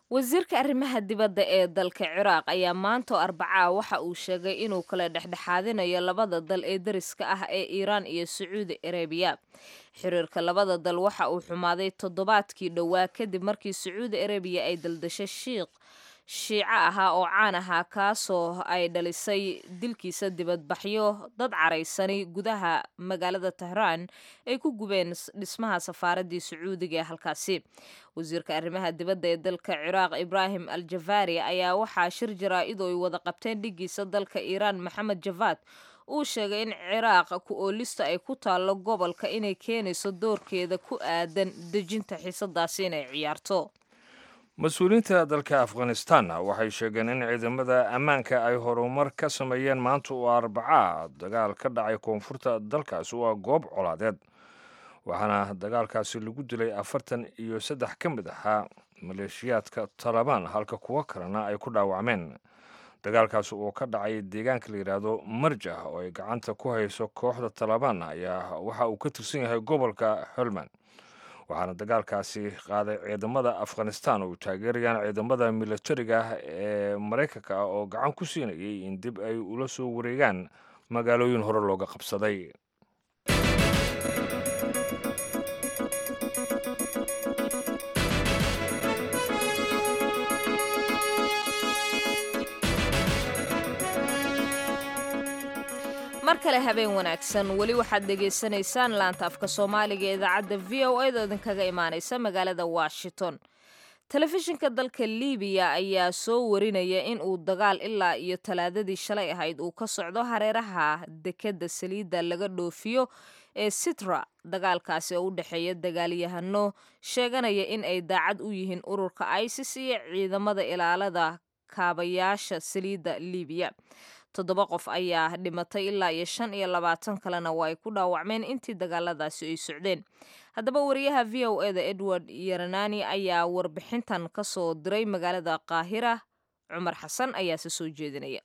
wasiirka arrimaha dibadda ee dalka ciraaq ayaa maanta arbacaa waxa uu sheegay inuu kala dhexdhexaadinayo labada dal ee dariska ah ee iiraan iyo sacuudi arabiya xiriirka labada dal waxa uu xumaaday toddobaadkii dhowaa kadib markii sacuudi arabiya ay daldashay shiiq shiico ahaa oo caan ahaa kaasoo ay dhalisay dilkiisa dibadbaxyo dad caraysani gudaha magaalada tehraan ay ku gubeen dhismaha safaaraddii sacuudiga ee halkaasi wasiirka arrimaha dibadda ee dalka ciraaq ibraahim al jafaari ayaa waxaa shir jaraa-id oo ay wada qabteen dhigiisa dalka iiraan maxamed javaad uu sheegay in ciraaq ku oolista ay ku taallo gobolka inay keenayso doorkeeda ku aadan dejinta xiisadaasi inay ciyaarto mas-uuliyiinta dalka afghanistanna waxay sheegeen in ciidamada ammaanka ay horumar ka sameeyeen maanta oo arbacaa dagaal ka dhacay koonfurta dalkaasi waa goob colaadeed waxaana dagaalkaasi lagu dilay afartan iyo saddex ka mid ahaa maleeshiyaadka talabaan halka kuwo kalena ay ku dhaawacmeen dagaalkaasi oo ka dhacay deegaanka la yidhaahdo marjah oo ay gacanta ku hayso kooxda talabaan ayaa waxa uu ka tirsan yahay gobolka holman waxaana dagaalkaasi qaaday ciidamada afghanistan oo taageerayaan ciidamada milatariga ah ee maraykanka ah oo gacan ku siinayay in dib ay ula soo wareegaan magaalooyin hore looga qabsaday mar kale habeen wanaagsan weli waxaad dhegaysanaysaan laanta afka soomaaliga ee idaacadda v o eda idinkaga imaanaysa magaalada washington telefishinka dalka libiya ayaa soo warinaya in uu dagaal ilaa iyo talaadadii shalay ahayd uu ka socdo hareeraha dekedda saliidda laga dhoofiyo ee sitra dagaalkaasi oo u dhexeeya dagaalyahano sheeganaya in ay daacad u yihiin ururka isis iyo ciidamada ilaalada kaabayaasha saliidda libiya toddoba qof ayaa dhimatay ilaa iyo shan iyo labaatan kalena waa ay ku dhaawacmeen intii dagaaladaasi ay socdeen haddaba wariyaha v o eda edward yaranani ayaa warbixintan ka soo diray magaalada qaahira cumar xasan ayaase soo jeedinaya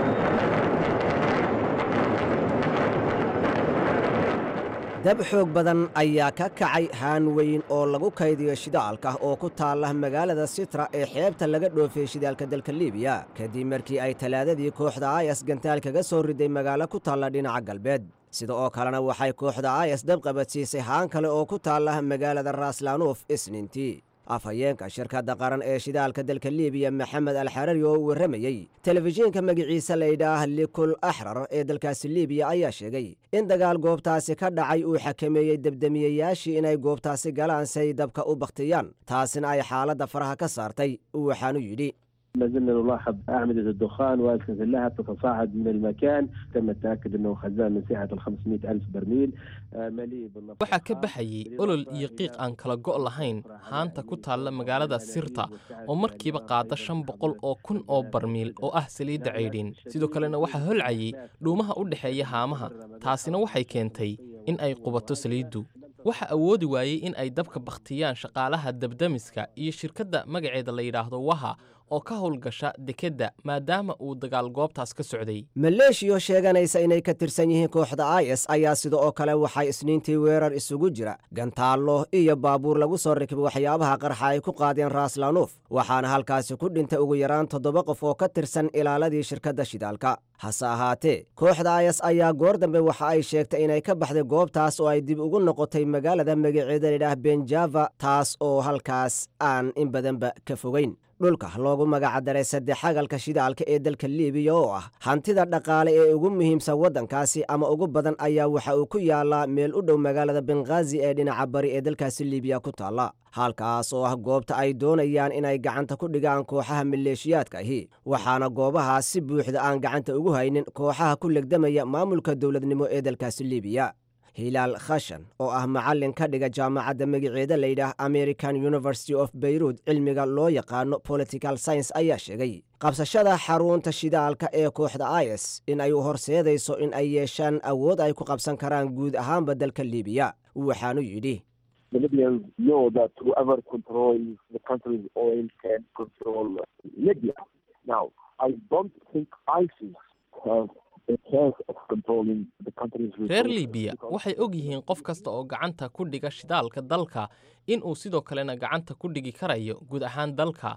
dab xoog badan ayaa ka kacay haan weyn oo lagu kaydiyo shidaalka oo ku taalla magaalada sitra ee xeebta laga dhoofiyey shidaalka dalka libiya kadib markii ay talaadadii kooxda ayas gantaal kaga soo riday magaalo ku taalla dhinaca galbeed sida oo kalena waxay kooxda ayas dab qabadsiisay haan kale oo ku taalla magaalada raaslanuuf isniintii afhayeenka shirkadda qaran ee shidaalka dalka libiya maxamed alxarari oo u warramayey telefishiinka magiciisa laydhaah likul axrar ee dalkaasi libiya ayaa sheegay in dagaal goobtaasi ka dhacay uu xakameeyey debdemiyayaashii inay goobtaasi galaan say dabka u bakhtiyaan taasina ay xaaladda faraha ka saartay waxaanu yidhi ما زلنا نلاحظ أعمدة الدخان وأسنة اللهب تتصاعد من المكان تم التأكد أنه خزان من سعة ال 500 ألف برميل مليء بالنفط waxaa ka baxayey olol iyo qiiq aan kala go' lahayn haanta ku taalla magaalada sirta oo markiiba qaada shan boqol oo kun oo barmiil oo ah saliidda caydhin sidoo kalena waxaa holcayey dhuumaha u dhexeeya haamaha taasina waxay keentay in ay qubato saliiddu waxa awoodi waayey in ay dabka bakhtiyaan shaqaalaha dabdamiska iyo shirkadda magaceeda la yidhaahdo waha oo ka howlgasha dekedda maadaama uu dagaal goobtaas ka socday maleeshiyo sheeganaysa inay ka tirsan yihiin kooxda is ayaa sida oo kale waxay isniintii weerar isugu jira gantaallo iyo baabuur lagu soo rakibay waxyaabaha qarxa ay ku qaadeen raaslanuuf waxaana halkaasi ku dhintay ugu yaraan toddoba qof oo ka tirsan ilaaladii shirkadda shidaalka hase ahaatee kooxda is ayaa goor dambe waxa ay sheegtay inay ka baxday goobtaas oo ay dib ugu noqotay magaalada magaceeda layidhaah benjava taas oo halkaas aan in badanba ka fogeyn dhulka loogu magacdaray saddex xagalka shidaalka ee dalka libiya oo ah hantida dhaqaale ee ugu muhiimsan waddankaasi ama ugu badan ayaa waxa uu ku yaalaa meel u dhow magaalada benghaazi ee dhinaca bari ee dalkaasi libiya ku taalla halkaas oo ah goobta ay doonayaan inay gacanta ku dhigaan kooxaha maleeshiyaadka ahi waxaana goobahaas si buuxda aan gacanta ugu haynin kooxaha ku legdamaya maamulka dowladnimo ee dalkaasi libiya hilaal khashan oo ah macallin ka dhiga jaamacadda magaceeda layidhaah american university of beyruut cilmiga loo yaqaano political science ayaa sheegay qabsashada xarunta shidaalka ee kooxda is in ay u horseedayso in ay yeeshaan awood ay ku qabsan karaan guud ahaanba dalka libiya waxaanu yidhi The Libyans know that whoever controls the country's oil can control Libya. Now, I don't think ISIS has a chance of controlling the country's reer resources libiya because- waxay og yihiin qof kasta oo gacanta ku dhiga shidaalka dalka in uu sidoo kalena gacanta ku dhigi karayo guud ahaan dalka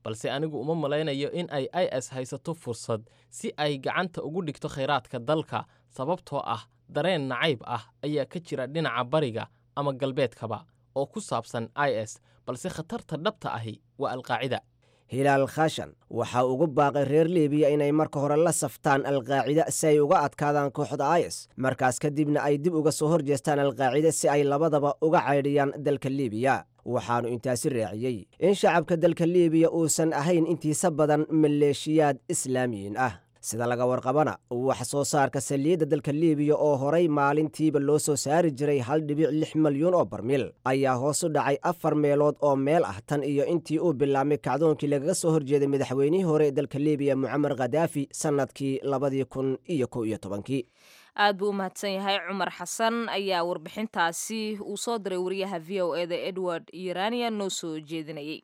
balse anigu uma malaynayo in ay i s haysato fursad si ay gacanta ugu dhigto khayraadka dalka sababtoo ah dareen nacayb ah ayaa ka jira dhinaca bariga ama galbeedkaba oo ku saabsan i s balse khatarta dhabta ahi waa alqaacida hilaal khashan waxa ugu baaqay reer libiya inay marka hore la saftaan alqaacida si ay uga adkaadaan kooxda is markaas kadibna ay dib uga soo horjeestaan alqaacida si ay labadaba uga caydhiyaan dalka libiya waxaannu intaasi raaciyey in shacabka dalka libiya uusan ahayn intiisa badan maleeshiyaad islaamiyiin ah sida laga warqabana wax soo saarka saliidda dalka libiya oo horay maalintiiba loo soo saari jiray hal dhibic lix malyuun oo barmiil ayaa hoos u dhacay afar meelood oo meel ah tan iyo intii uu bilaabmay kacdoonkii lagaga soo horjeeday madaxweynihii hore ee dalka libiya mucamar khadaafi sannadkii labadii kun iyo kow iyo tobankii aad buu u mahadsan yahay cumar xasan ayaa warbixintaasi uu soo diray wariyaha v o eda edward irania noo soo jeedinayay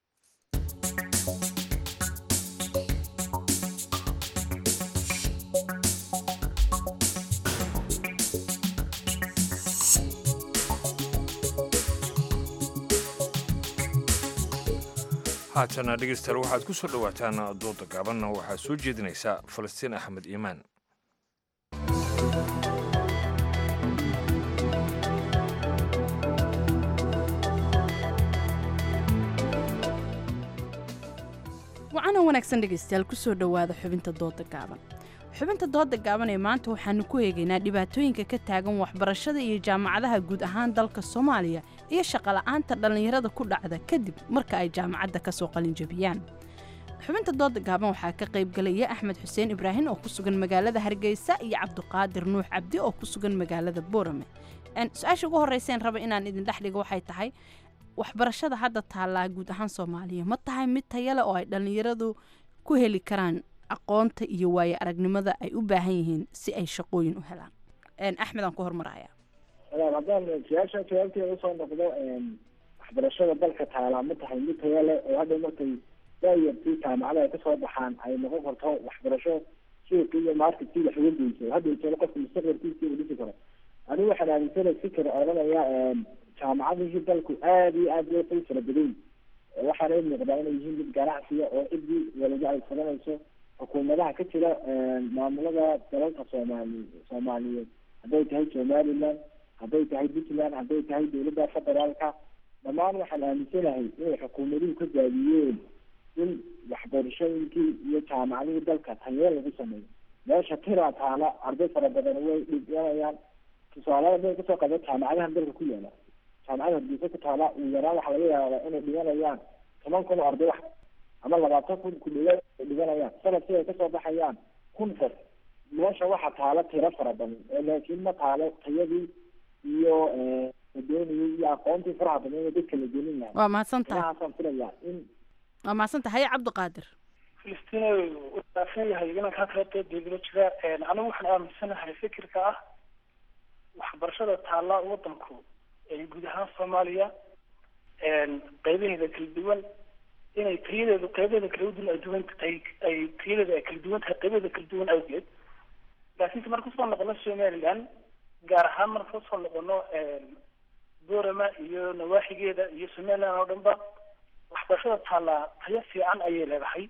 haatana dhegeystayaal waxaad ku soo dhowaataan dooda gaabanna waxaa soo jeedinaysa falastiin axmed iimaan wacana wanaagsan dhegaystayaal kusoo dhowaada xubinta dooda gaaban xubinta dooda gaaban ee maanta waxaanu ku eegaynaa dhibaatooyinka ka taagan waxbarashada iyo jaamacadaha guud ahaan dalka soomaaliya iyo shaqola'aanta dhallinyarada ku dhacda kadib marka ay jaamacadda ka soo qalinjabiyaan xubinta dooda gaaban waxaa ka qaybgalaya axmed xuseen ibraahim oo ku sugan magaalada hargeysa iyo cabdiqaadir nuux cabdi oo ku sugan magaalada boorame su-aasha ugu horreyseen raba inaan idin dhex dhigo waxay tahay waxbarashada hadda taallaa guud ahaan soomaaliya ma tahay mid tayale oo ay dhallinyaradu ku heli karaan aqoonta iyo waaye aragnimada ay u baahan yihiin si ay shaqooyin u helaan axmed aan ku hormaraya haddaan su-aasha jawaabteeda usoo noqdo waxbarashada dalka taalaa ma tahay mid taya leh oo hadda markay daayartii jaamacada ay kasoo baxaan ay noqon karto waxbarasho suuqi iyo marketkii wax uga geyso hadda jeelo qofka mustaqbalkiisii uu dhisi karo anigu waxaan aaminsanay fikir odhanaya jaamacadihii dalku aada iyo aada loo fara badan waxaana i muuqdaa inay yihiin mid ganacsiya oo ciddii waliba ay furanayso xukuumadaha ka jira maamulada dalalka soomaali soomaaliyeed hadday tahay somaliland hadday tahay puntland hadday tahay dowladda federaalka dhammaan waxaan aaminsanahay inay xukuumaduhu ka daadiyeen in waxbarashooyinkii iyo jaamacadihii dalka tayee lagu sameeyo meesha tiraa taala arday fara badan way dhiganayaan tusaalada bay kasoo qaba jaamacadahan dalka ku yaala jaamacada hargeysa ku taala ugu yaraan waxaa laga yaabaa inay dhiganayaan toban kun oo arday wax ama labaatan kun ku dhawaad ay dhiganayaan sanadkii ay kasoo baxayaan kun qof meesha waxa taala tiro fara badan laakiin ma taalo tayadii iyo dooniyay iyo aqoontii faraha badan ee dadka la gelin lahaa waa mahadsan tahay inahaasaan filayaa in waa mahadsan tahay haye cabdiqaadir filistina wadaafan yahay inankaa kala dooddeedula jira anigu waxaan aaminsanahay fikirka ah waxbarashada taalla wadanku guud ahaan soomaaliya qaybaheeda kala duwan inay tayadeedu qaybaheeda kala duwan ay duwan tahay ay tayadeeda ay kala duwan tahay qaybaheeda kala duwan awgeed laakiinse marka usoo noqono somaliland gaar ahaan marka usoo noqono boorama iyo nawaaxigeeda iyo somaliland oo dhanba waxbarashada taallaa tayo fiican ayay leedahay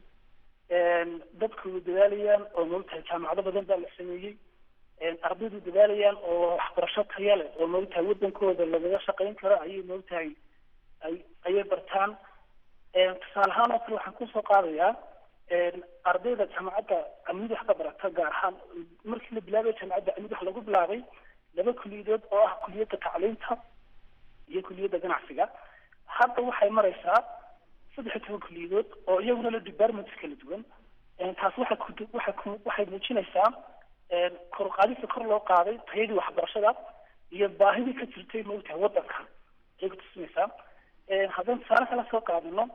dadku dadaalayaan oo moogtahay jaamacado badan baa la sameeyey ardaydu dadaalayaan oo waxbarasho taya leh oo moogtahay wadankooda lagaga shaqayn karo ayay moogtahay ay ayay bartaan tusaale ahaan oo kale waxaan kusoo qaadayaa ardayda jaamacadda amid wax ka barata gaar ahaan markii la bilaabay jaamacadda amid wax lagu bilaabay laba kuliyadood oo ah kuliyadda tacliinta iyo kuliyadda ganacsiga hadda waxay maraysaa saddex iyo toban kuliyadood oo iyaguna la departments kala duwan taas waxay ku waxay ku waxay muujinaysaa kor qaadista kor loo qaaday tayadii waxbarashada iyo baahidii ka jirtay moogtahay wadanka ayay kutusinaysaa haddaan tusaale kala soo qaadano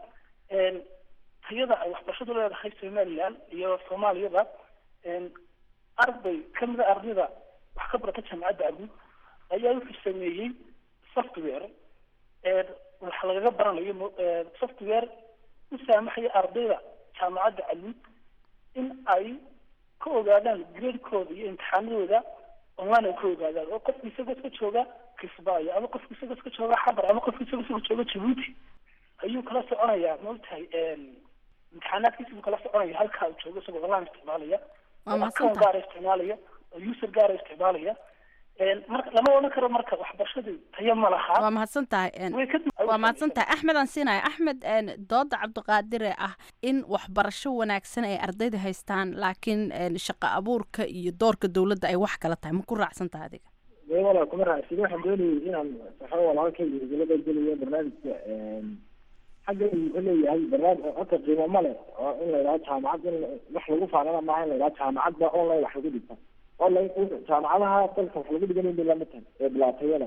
tayada ay waxbarashadu leedahay somaliland iyo soomaaliyada arday kamida ardayda wax ka barata jaamacadda abuud ayaa wuxuu sameeyey software wax lagaga baranayo software u saamaxaya ardayda jaamacadda aluud in ay ka ogaadaan gradekooda iyo imtixaanadooda online ay ka ogaadaan oo qofka isagoo iska jooga kisbaayo ama qofka isagoo iska jooga xabar ama qofka isagoo iska jooga jabuuti ayuu kala soconayaa maogtahay imtixaanaadkiisa buu kala soconaya halkaa uu joogo isagoo online isticmaalaya Waa oo mahadsan account gaara isticmaalaya oo user gaara isticmaalaya Een, marka lama odhan karo marka waxbarashadu tayo ma laha waa mahadsan tahay een, Way ka dib- waa mahadsan tahay axmed aan siinaya axmed een, dooda cabdiqaadire ah in waxbarasho wanaagsan ay ardayda haystaan laakiin een, shaqo abuurka iyo doorka dowladda ay wax kala tahay ma ku raacsan tahay adiga dee walaa kuma raacsin waxaan doonayay inaan saxo walaalkay hirgelada geliyo barnaamijka xagga wuxuu leeyahay barnaamij horta qiimo ma leh oo in la yidhaho jaamacad in wax lagu faanana maaha in la yidhaho jaamacadda online wax lagu dhigta online jaamacadaha dalka wax lagu dhiganayn bay lama tahay ee bilaatayada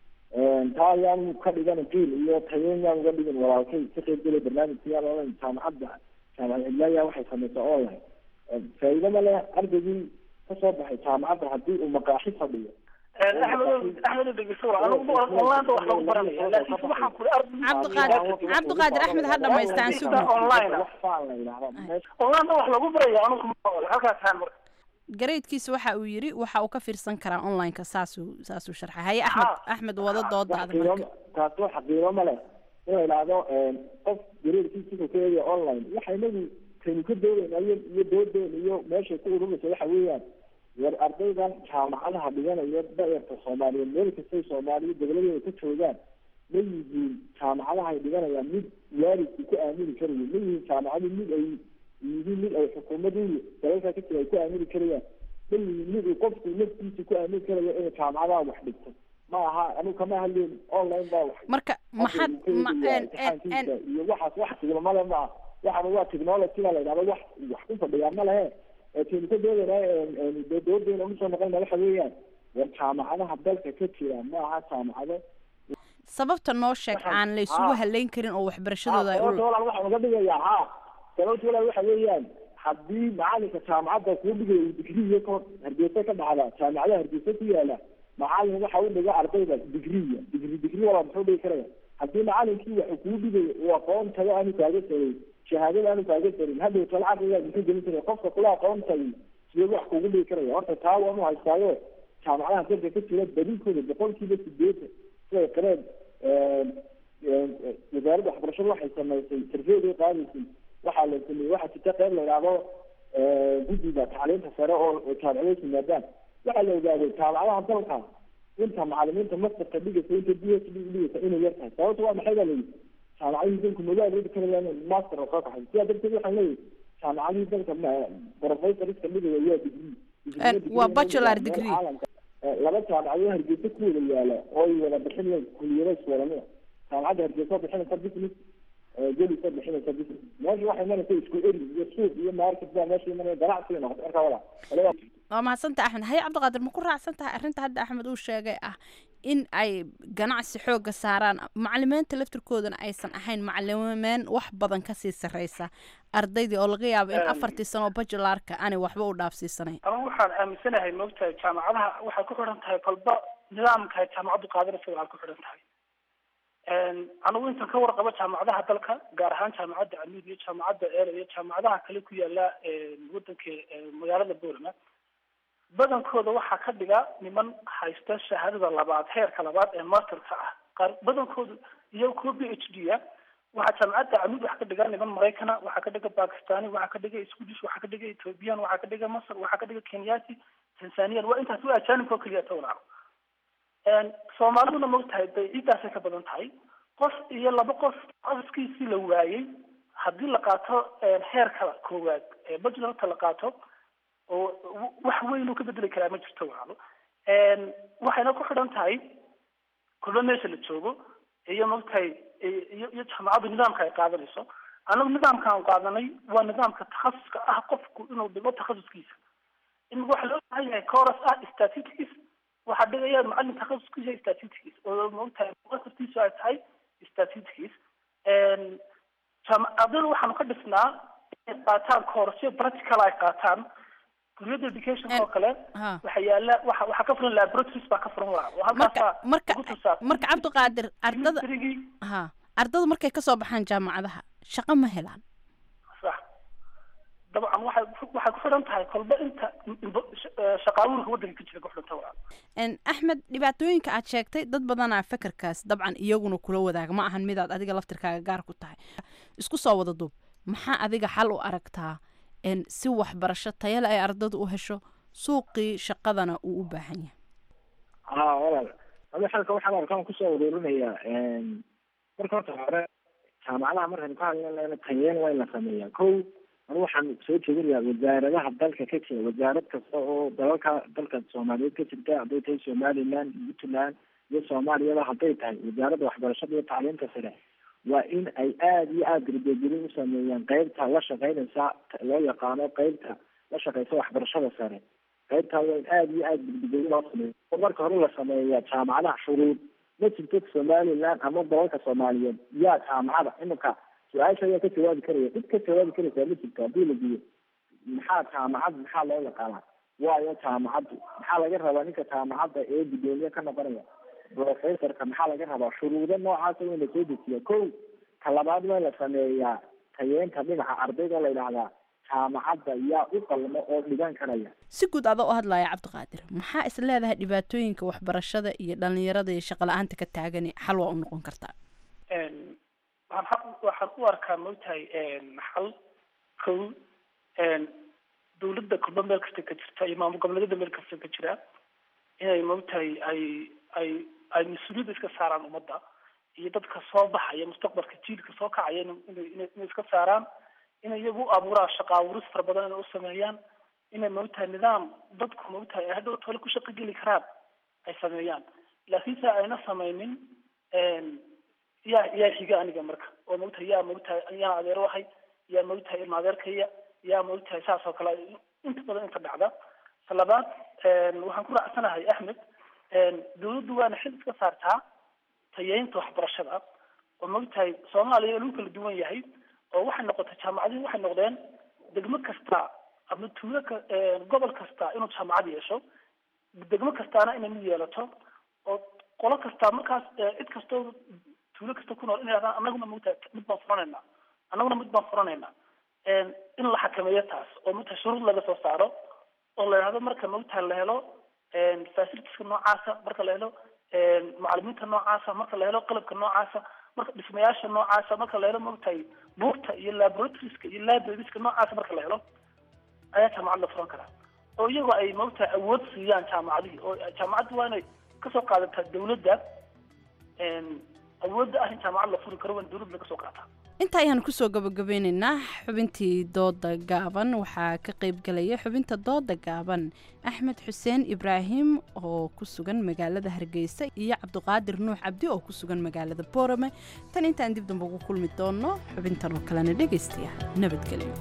taa ayaan ka dhigan qiil iyo tayeyn yaan uga dhigin walaalkay ka qayb gelay barnaamijka yaan online jaamacadda jaamacad cidlaaya waxay samaysaa online faa'iido ma leh ardaygii kasoo baxay jaamacadda haddii uu maqaaxi fadhiyo axmed axmed dhegeyso waa anigu online ba wax lagu baranaya laakiin waxaan kuri cabdiqaadir cabdiqaadir axmed ha dhamaystaan sugna online wax faan la yidhahda online ba wax lagu baraya anigu ma oole halkaas haan marka gareydkiisa waxa uu yiri waxa uu ka fiirsan karaa onlineka saasuu saasuu sharxay haye axmed axmed wada doodaada marka taasi wax qiimo ma leh in la yidhaahdo qof gareerkiisa wuxuu ka eegaya online waxa inagu kaynu ka doodayna iyo iyo doodeena iyo meeshay ku ururaysa waxa weeyaan war ardaydan jaamacadaha dhiganaya daerta soomaaliyeed meel kastay soomaaliya dowladeeda ka joogaan ma yihiin jaamacadaha ay dhiganayaan mid waalidku ku aamini karayo ma yihiin jaamacadu mid ay yihiin mid ay xukuumadii dalalka ka jira ay ku aamini karayaan ma yihiin mid uu qofku naftiisa ku aamini karayo inay jaamacadaha wax dhigto ma aha anigu kama hadleen online baa wax marka maxaad ma en en en iyo waxaas wax tigmamale ma aha waxaan waa technologyga la yidhahdo wax wax ku fadhiyaa ma lehe kaynu ka doodayna doodeena ugu soo noqonayna waxa weeyaan war jaamacadaha dalka ka jira ma aha jaamacado sababta noo sheeg aan la isugu halayn karin oo waxbarashadooda ay u sababta walaal waxaan uga dhigayaa ha sababta walaal waxa weeyaan haddii macalinka jaamacadda kuu dhigayo uu digriya ka hor hargeysa ka dhacda jaamacadaha hargeysa ku yaala macalin waxa u dhiga ardayda digriya digri digri walaal muxuu dhigi karaya haddii macalinkii waxa kuu dhigayo uu aqoon tago aanu kaaga sarin shahaadada aanu kaaga sarin hadhow tala caqligaa muxuu gelin karaya qofka kula aqoon tagay sidee wax kugu dhigi karaya horta taa waanu haystaayo jaamacadaha dalka ka jira badinkooda boqolkiiba sideetan siday qareen wasaaradda waxbarashada waxay samaysay sarfeeday qaadaysay waxaa la sameeyey waxaa jirta qeyb la yidhaahdo guddiga tacliinta sare oo jaamacadaha yimaadaan waxaa la ogaaday jaamacadaha dalka inta macalimiinta mastarka dhigaysa inta d h d dhigaysa inay yar tahay sababta waa maxay baa la yidhi jaamacadihii dalku magaal ridi karayaan master oo soo kaxay sidaa darteed waxaan leeyahay jaamacadihii dalka professorska dhigaya waa degree waa bachelor degree laba jaamacadoo hargeysa ku wada yaala oo ay wada bixinayaan kuliyada iswadanida jaamacadda hargeysa oo bixinaysa business gelis oo bixinaysa business meesha waxay imanaysa isku eri iyo suuq iyo market baa meesha imanaya ganacsiga noqota marka wala waa mahadsantaha axmed haye cabdiqaadir ma ku raacsan tahay arrinta hadda axmed uu sheegay ah in ay ganacsi xooga saaraan macalimiinta laftirkoodana aysan ahayn macalimiin wax badan kasii sarreysa ardaydii oo laga yaabo in afartii sano oo bajularka aanay waxba u dhaafsiisanayn anigu waxaan aaminsanahay moogtahay jaamacadaha waxay ku xidhan tahay kolba nidaamka ay jaamacaddu qaadanaysa waxay ku xidhan tahay anigu intan ka warqabo jaamacadaha dalka gaar ahaan jaamacadda amiid iyo jaamacadda eela iyo jaamacadaha kale ku yaala wadanka magaalada boorama badankooda waxaa ka dhiga niman haysta shahaadada labaad heerka labaad ee masterka ah qaar badankoodu iyo kuwa b h d a waxaa jaamacadda amiid waxaa ka dhiga niman maraykana waxaa ka dhiga bakistani waxaa ka dhiga swedish waxaa ka dhiga ethiopian waxaa ka dhiga masr waxaa ka dhiga kenyati tanzanian waa intaas waa ajaanibka oo keliya tawlaco soomaaliduna maogtahay bay ciiddaasay ka badan tahay qof iyo laba qof qoskiisii la waayey haddii la qaato heerka koowaad ee bajularka la qaato oo wax weyn uu ka bedeli karaa ma jirto walaalo waxayna ku xidhan tahay kulba meesha la joogo iyo maogtahay iyo iyo jaamacaddu nidaamka ay qaadanayso anagu nidaamka aan qaadanay waa nidaamka takhasuska ah qofku inuu dhigo takhasuskiisa in waxa loo baahan yahay coros ah statistics waxaa dhigaya macalin takhasuskiisa statistics oo maogtahay muqasabtiisu ay tahay statistics ardayda waxaanu ka dhisnaa inay qaataan courseyo practical ay qaataan kulliyadda education oo kale waxa yaala waxa waxaa ka furan laboratories baa ka furan waa oo halkaasa marka marka cabdiqaadir ardada ha ardadu markay kasoo baxaan jaamacadaha shaqo ma helaan sax dabcan waxay waxay ku xidhan tahay kolba inta shaqaabuurka waddanka ka jira ku xidhanta waa axmed dhibaatooyinka aad sheegtay dad badanaa fekerkaas dabcan iyaguna kula wadaaga ma ahan midaad adiga laftirkaaga gaar ku tahay isku soo wada duub maxaa adiga xal u aragtaa si waxbarasho tayale ay ardadu u hesho suuqii shaqadana uu u baahan yahay ha walaal adi xalka waxaan arkaan kusoo uruurinayaa marka horta hore jaamacadaha markaynu ka hadlayna tayeen waa in la sameeyaa ko anu waxaan soo jeedinayaa wasaaradaha dalka ka jira wasaarad kasta oo dalalka dalka soomaaliyeed ka jirta hadday tahay somaliland puntland iyo soomaaliyaba hadday tahay wasaaradda waxbarashada iyo tacliinta sare waa in ay aada iyo aada darbegelin u sameeyaan qeybta la shaqeynaysa loo yaqaano qeybta la shaqeysa waxbarashada sare qeybtaa waa in aada iyo aada darbegelin loo sameeyo oo marka hore la sameeyaa jaamacadaha shuruud ma jirto somaliland ama dalalka soomaaliyeed yaa jaamacada iminka su-aasha ayaa ka jawaabi karaya cid ka jawaabi karaysaa ma jirto haddii la diyo maxaa jaamacad maxaa loo yaqaanaa waayo jaamacaddu maxaa laga rabaa ninka jaamacadda ee gudoomiye ka noqonaya professorka maxaa laga rabaa shuruudo noocaasa waa in lasoo dejiya ko ka labaad waa in la sameeyaa tayeenta dhinaca ardayda oo la yidhaahdaa jaamacadda yaa u qalmo oo dhigan karaya si guud ada u hadlaya cabdiqaadir maxaa is leedahay dhibaatooyinka waxbarashada iyo dhalinyarada iyo shaqo la-aanta ka taagani xal waa u noqon kartaa waxaan waxaan u arkaa maogtahay xal kow dawladda kulba meel kasta ka jirta iyo maamul goboleedyada meel kasta ka jira inay maogtahay ay ay ay mas-uuliyadda iska saaraan ummadda iyo dadka soo baxaya mustaqbalka jiilka soo kacaya inay inay iska saaraan inay iyagu u abuuraan shaqa abuuris fara badan inay u sameeyaan inay maogtahay nidaam dadku maogtahay ay hadhow tole ku shaqo geli karaan ay sameeyaan laakiinse ayna sameynin yaa yaa xiga aniga marka oo maogtahay yaa maogtahay yaan adeer wahay yaa maogtahay ilma adeerkaya yaa maogtahay saas oo kale inta badan inta dhacda ta labaad waxaan ku raacsanahay axmed dawladdu waana xil iska saartaa tayeynta waxbarashada oo maogtahay soomaaliya lagu kala duwan yahay oo waxay noqotay jaamacadihi waxay noqdeen degmo kasta ama tuulo ka gobol kasta inuu jaamacad yeesho degmo kastaana inay mid yeelato oo qolo kasta markaas cid kastoo tuulo kasta ku nool inay hahdaan anaguna maogtahay mid baan furanayna annaguna mid baan furanayna in la xakameeyo taas oo maogtahay shuruud laga soo saaro oo la yidhahdo marka maogtahay la helo facilitieska noocaasa marka la helo macalimiinta noocaasa marka la helo qalabka noocaasa marka dhismayaasha noocaasa marka la helo maogtahay buugta iyo laboratorieska iyo librarieska noocaasa marka la helo ayaa jaamacad la furan karaa oo iyagoo ay maogtahay awood siiyaan jaamacadihii oo jaamacaddu waa inay kasoo qaadataa dawladda awoodda ah in jaamacad la furi karo waa in dawladda laga soo qaataa inta ayaan kusoo gabagabeyneynaa xubintii dooda gaaban waxaa ka qeybgalaya xubinta dooda gaaban axmed xuseen ibraahim oo ku sugan magaalada hargeysa iyo cabdiqaadir nuux cabdi oo ku sugan magaalada boorame tan intaan dib damba ugu kulmi doono xubintan oo kalena dhegaystayaa nabadgelyo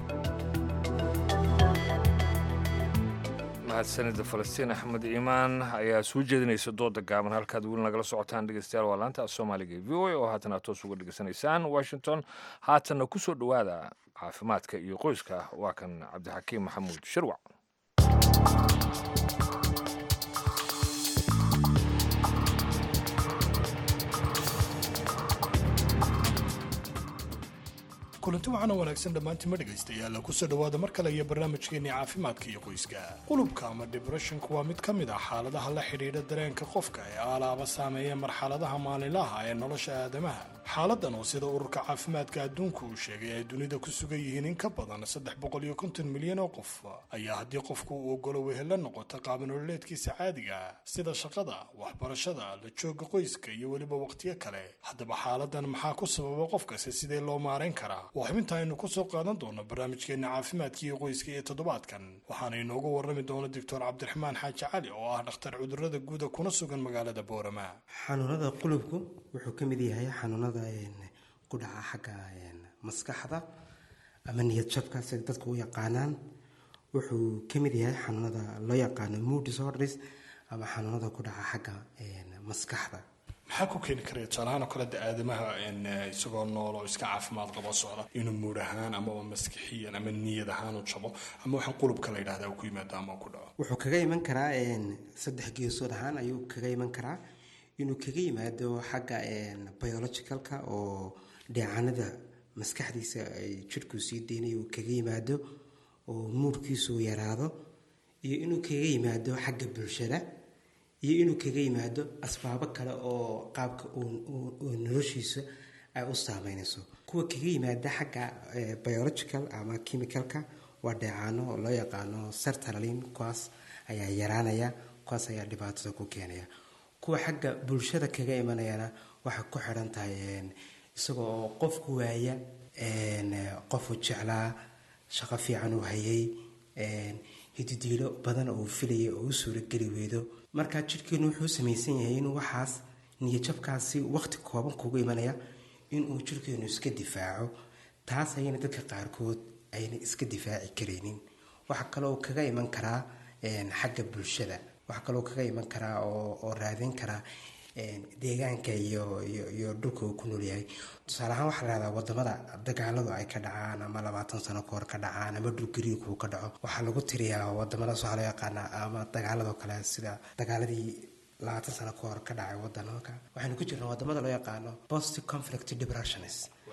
mahadsanida falastiin axmed iimaan ayaa soo jeedinaysa dooda gaaban halkaad weli nagala socotaan dhegeystayaal waa laanta soomaaliga e v o a oo haatan aad toos uga dhegeysanaysaan washington haatanna ku soo dhowaada caafimaadka iyo qoyska waa kan cabdixakiim maxamuud shirwac kulanti waxaana wanaagsan dhammaantima dhegaystayaal kusoo dhowaada mar kale iyo barnaamijkeenii caafimaadka iyo qoyska qulubka ama dibresshonku waa mid ka mid ah xaaladaha la xidhiidha dareenka qofka ee aalaaba saameeya marxaladaha maalinlaha ee nolosha aadamaha xaaladan oo sida ururka caafimaadka adduunku uu sheegay ay dunida ku sugan yihiin in ka badan saddex boqol iyo konton milyan oo qof ayaa haddii qofku uu ogolo wehel la noqoto qaabanoololeedkiisa caadiga sida shaqada waxbarashada la jooga qoyska iyo weliba waqtiyo kale haddaba xaaladan maxaa ku sababa qofkasi sidee loo maarayn karaa waa xubinta aynu ku soo qaadan doono barnaamijkeena caafimaadka iyo qoyska ee toddobaadkan waxaana inoogu warrami doona doctor cabdiraxmaan xaaji cali oo ah dhakhtar cudurada guuda kuna sugan magaalada boorama xanuunada qulubku wuxuu ka mid yahay xanuunada ku dhaca xagga maskaxda ama niyad jabka sida dadku u yaqaanaan wuxuu ka mid yahay xanuunada loo yaqaano mood disorders ama xanuunada ku dhaca xagga maskaxda maxaa ku keeni karaya tusaalahaan oo kale de aadamaha isagoo nool oo iska caafimaad qabo socda inuu muud ahaan amaba maskixiyan ama niyad ahaan u jabo ama waxaan qulubka la yidhahda ku yimaado ama ku dhaco wuxuu kaga iman karaa saddex geesood ahaan ayuu kaga iman karaa inuu kaga yimaado xagga biologicalka oo dheecanada maskaxdiisa ay jirhku sii deynayo uu kaga yimaado oo muurkiisu yaraado iyo inuu kaga yimaado xagga bulshada iyo inuu kaga yimaado asbaabo kale oo qaabka uu noloshiisa ay u saameynayso kuwa kaga yimaada xagga biological ama chemicalka waa dheecaano loo yaqaano sertralin kuwaas ayaa yaraanaya kuwaas ayaa dhibaatada ku keenaya kuwa xagga bulshada kaga imanayana waxay ku xidhan tahay isagoo qofku waaya qofu jeclaa shaqo fiican uu hayay hididiilo badan oo uu filayay oo u suurageli weydo marka jidhkeenu wuxuu samaysan yahay inuu waxaas niyajabkaasi waqti kooban kugu imanaya inuu jidhkeenu iska difaaco taas ayayna dadka qaarkood ayna iska difaaci karaynin waxaa kaloo kaga iman karaa xagga bulshada waxaa kaloo kaga iman karaa oo raadin karaa deegaanka iyo iyo dhulka uu ku nool yahay tusaale ahaan waxaa lahahdaa wadamada dagaaladu ay ka dhacaan ama labaatan sano kahor ka dhacaan ama dhulgariirku ka dhaco waxaa lagu tiriyaa wadamadaas waxaa loo yaqaanaa ama dagaaladoo kale sida dagaaladii labaatan sano kahor ka dhacay wadanka waxaynu ku jirnaa wadamada loo yaqaano post conflict depressions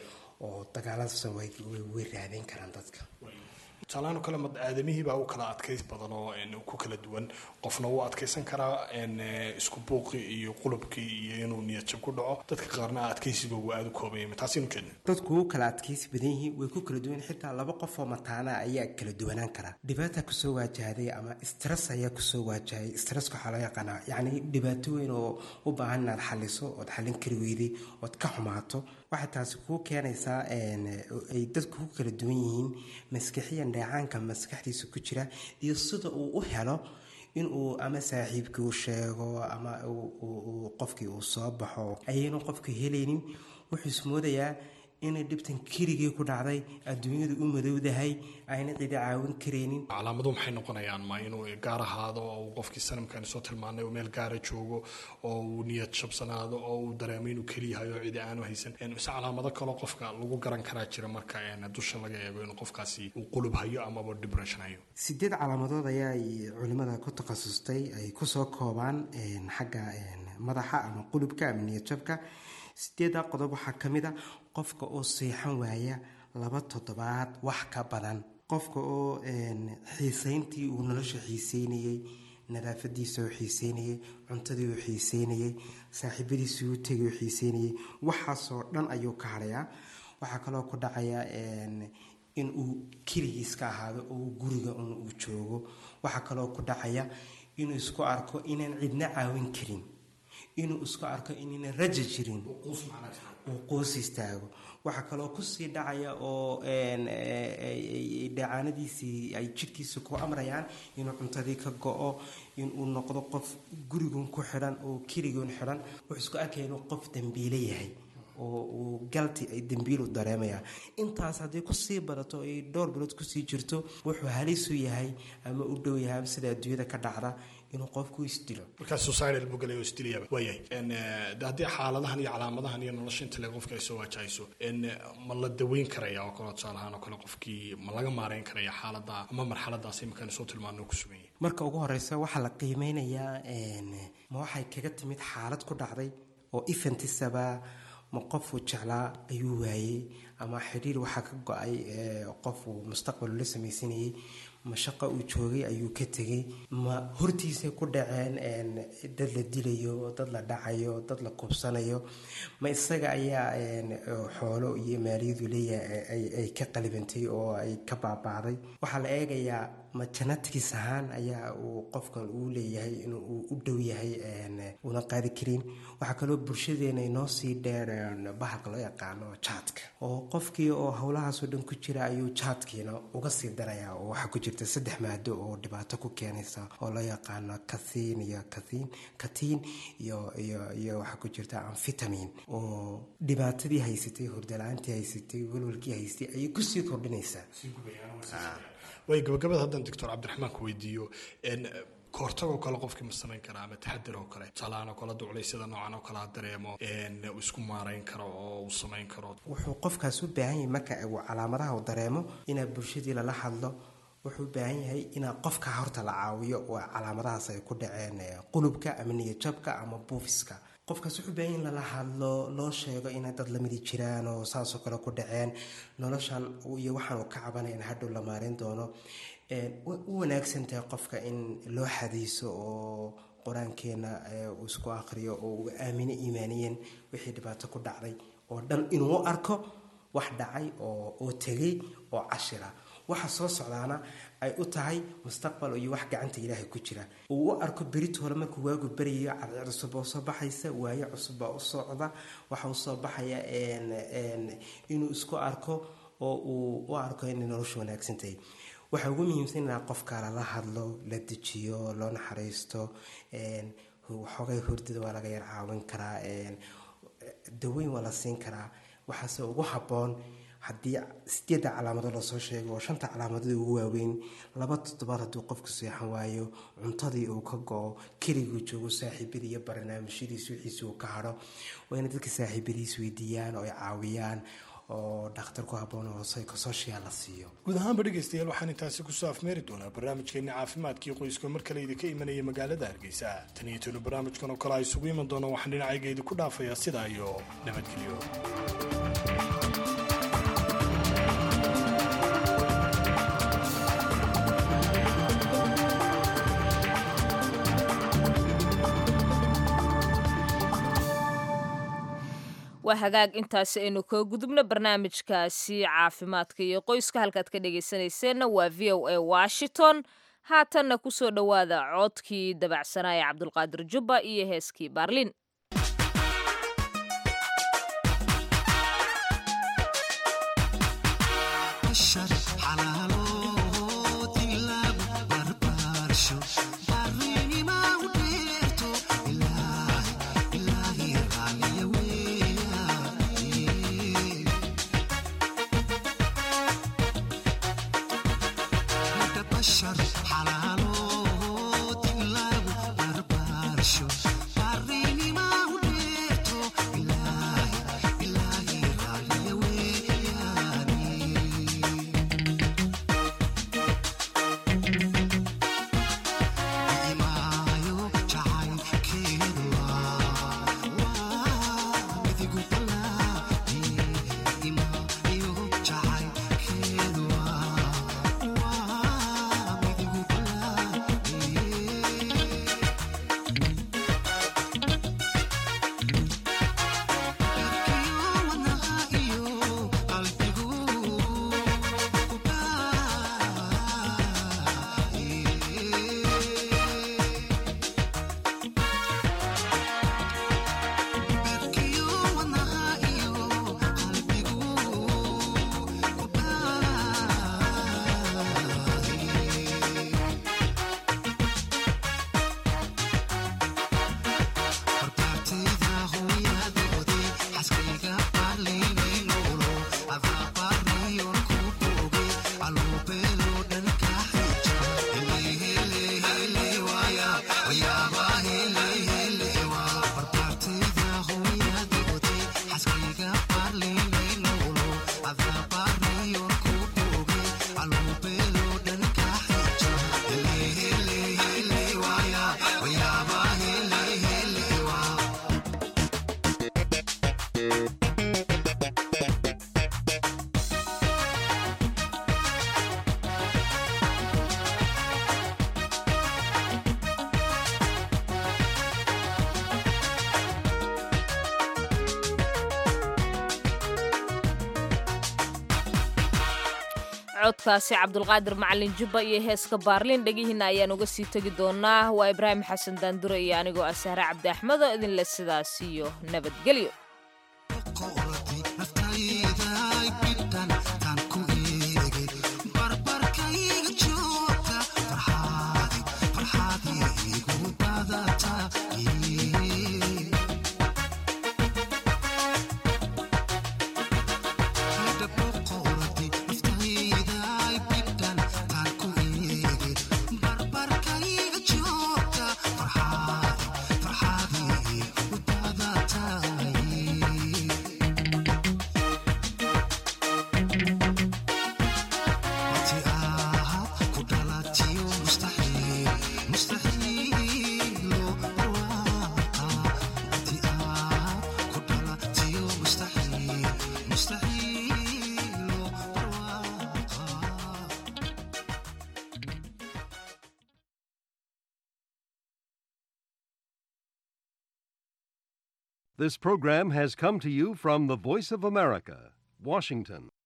oo dagaaladaas way raadin karaan dadka tusaalahaan kale aadamihiibaa u kala adkays badan oo ku kala duwan qofna wuu adkaysan karaa isku buuqi iyo qulubkii iyo inuu niyadjab ku dhaco dadka qaarna adkaysiga uu aada u koobaya taasinu keena dadku wuu kala adkaysi badan yihiin way ku kala duwan xitaa laba qof oo mataana ayaa kala duwanaan karaa dhibaata kusoo waajahday ama stress ayaa kusoo waajahay stresska waxaa loo yaqaanaa yacni dhibaato weyn oo u baahan inaad xaliso ood xallin kari weyday ood ka xumaato waxay taasi kuu keenaysaa ay dadku ku kala duwan yihiin maskixiyan dheecaanka maskaxdiisa ku jira iyo sida uu u helo inuu ama saaxiibkii u sheego ama qofkii uu soo baxo ayaynu qofka helaynin wuxuu ismoodayaa inay dhibtan keligii ku dhacday adduunyadu u madowdahay ayna cidi caawin karaynin calaamadu maxay noqonayaan ma inuu gaar ahaado oo uu qofkii sanamkani soo tilmaanay uu meel gaara joogo oo uu niyad shabsanaado oo uu dareemo inuu keliyahay oo cidi aanu haysan mise calaamado kaloo qofka lagu garan karaa jira marka dusha laga eego inuu qofkaasi uu qulub hayo amaba depression hayo sideed calaamadood ayaa culimada ku takhasustay ay kusoo koobaan xagga madaxa ama qulubka ama niyadjabka sideeddaa qodob waxaa ka mid a qofka oo seexan waaya laba toddobaad wax ka badan qofka oo xiiseyntii uu nolosha xiiseynayey nadaafadiisa oo xiiseynayey cuntadii uu xiiseynayey saaxiibadiisii u tegay oo xiiseynayey waxaasoo dhan ayuu ka hadhayaa waxaa kaloo ku dhacaya in uu keligiis ka ahaado oo guriga un uu joogo waxaa kaloo ku dhacaya inuu isku arko inaan cidna caawin karin inuu isku arko inayna raja jirin uu qoos istaago waxaa kaloo kusii dhacaya oo dhacaanadiisii ay jidhkiisa ku amrayaan inuu cuntadii ka go-o inuu noqdo qof gurigun ku xidhan oo keligun xidhan wuxuu isku arkaya inuu qof dambiile yahay oo uu galti ay dambiilu dareemaya intaas haddii kusii badato ay dhowr bilood kusii jirto wuxuu halisu yahay ama u dhow yahay sida adduunyada ka dhacda inuu qofku isdilo markaa suicidal buu galay oo isdilayaba waayahay haddii xaaladahan iyo calaamadahan iyo nolosha inta le qofka ay soo waajahayso ma la daweyn karaya oo kale tusaale ahaan oo kale qofkii ma laga maareyn karaya xaalada ama marxaladaas iminkaan soo tilmaano ku sugan yahay marka ugu horeysa waxaa la qiimeynayaa ma waxay kaga timid xaalad ku dhacday oo ifantisaba ma qofuu jeclaa ayuu waayey ama xidhiir waxaa ka go-ay qofuu mustaqbal la samaysanayay ma shaqo uu joogay ayuu ka tegay ma hortiisay ku dhaceen dad la dilayo dad la dhacayo dad la kubsanayo ma isaga ayaa xoolo iyo maaliyadu leeyahay ay ka qalibantay oo ay ka baaba'day waxaa la eegayaa ma janatigiis ahaan ayaa uu qofkan uu leeyahay inuu u dhow yahay una qaadi karin waxaa kaloo bulshadeena inoo sii dheer bahalka loo yaqaano jaadka oo qofkii oo howlahaasoo dhan ku jira ayuu jaadkiina uga sii daraya oo waxaa ku jirta saddex maado oo dhibaato ku keenaysa oo loo yaqaano kathiin iyo kathiin katiin iyo iyo iyo waxaa ku jirta amfitamin oo dhibaatadii haysatay hordala-aantii haysatay walwalkii haystay ayay kusii kordhinaysaa way gabagabada haddaan doctor cabdiraxmaan ku weydiiyo kahortagoo kale qofkii ma samayn karaa ama taxadir oo kale tusaalahaan oo kale duculeysyada noocan oo kale ha dareemo uu isku maarayn karo oo uu samayn karo wuxuu qofkaas u baahan yahay marka uu calaamadaha uu dareemo inaa bulshadii lala hadlo wuxuu u baahan yahay inaa qofka horta la caawiyo oo calaamadahaas ay ku dhaceen qulubka ama niyajabka ama buufiska qofkaas wuxuu baahan in lala hadlo loo sheego inay dad lamidi jiraan oo saasoo kale ku dhaceen noloshan iyo waxaan uu ka cabanaya in hadhow la maarin doono u wanaagsan tahay qofka in loo xadiiso oo qur-aankeena uu isku aqriyo oo uu aamino iimaaniyeen wixii dhibaato ku dhacday oo dhan inuu u arko wax dhacay oo oo tegay oo cashira waxa soo socdaana ay u tahay mustaqbal iyo wax gacanta ilaahay ku jira uu u arko berit hore markuu waagu beryayo cadceed cusub oo soo baxaysa waayo cusub baa u socda waxa uu soo baxaya inuu isku arko oo uu u arko inay noloshu wanaagsan tahay waxaa ugu muhiimsan inaa qofka lala hadlo la dejiyo loo naxariisto waxoogay hordada waa laga yar caawin karaa daweyn waa la siin karaa waxaase ugu habboon haddii sideedda calaamadood lasoo sheego oo shanta calaamadood ugu waaweyn laba toddobaad hadduu qofku seexan waayo cuntadii uu ka go-o keliguu joogo saaxiibadii iyo barnaamijyadiis wixiisi uu ka hadho waa inay dadka saaxiibadiis weydiiyaan oo ay caawiyaan oo dhakhtar ku habboon oo psychosocial la siiyo guud ahaanba dhegaystayaal waxaan intaasi kusoo afmeeri doonaa barnaamijkeenni caafimaadkii qoyska mar kale idinka imanaya magaalada hargeysa tan iyo tanu barnaamijkan oo kale a isugu iman doono waxaan dhinacayga idinku dhaafayaa sidaa iyo nabadgelyo waa hagaag intaasi aynu ka gudubno barnaamijkaasi caafimaadka iyo qoyska halkaad ka dhegaysanayseena waa v o a washington haatanna kusoo dhowaada coodkii dabacsanaa ee cabdulqaadir jubba iyo heeskii baarlin codkaasi cabdulqaadir macalin jubba iyo heeska baarliin dhegihiinna ayaan uga sii tegi doonaa waa ibraahim xasan daandure iyo anigoo ah sahre cabdi axmedo idinle sidaas iyo nabadgelyo Farxad, farxad, farxad, This program has come to you from the Voice of America, Washington.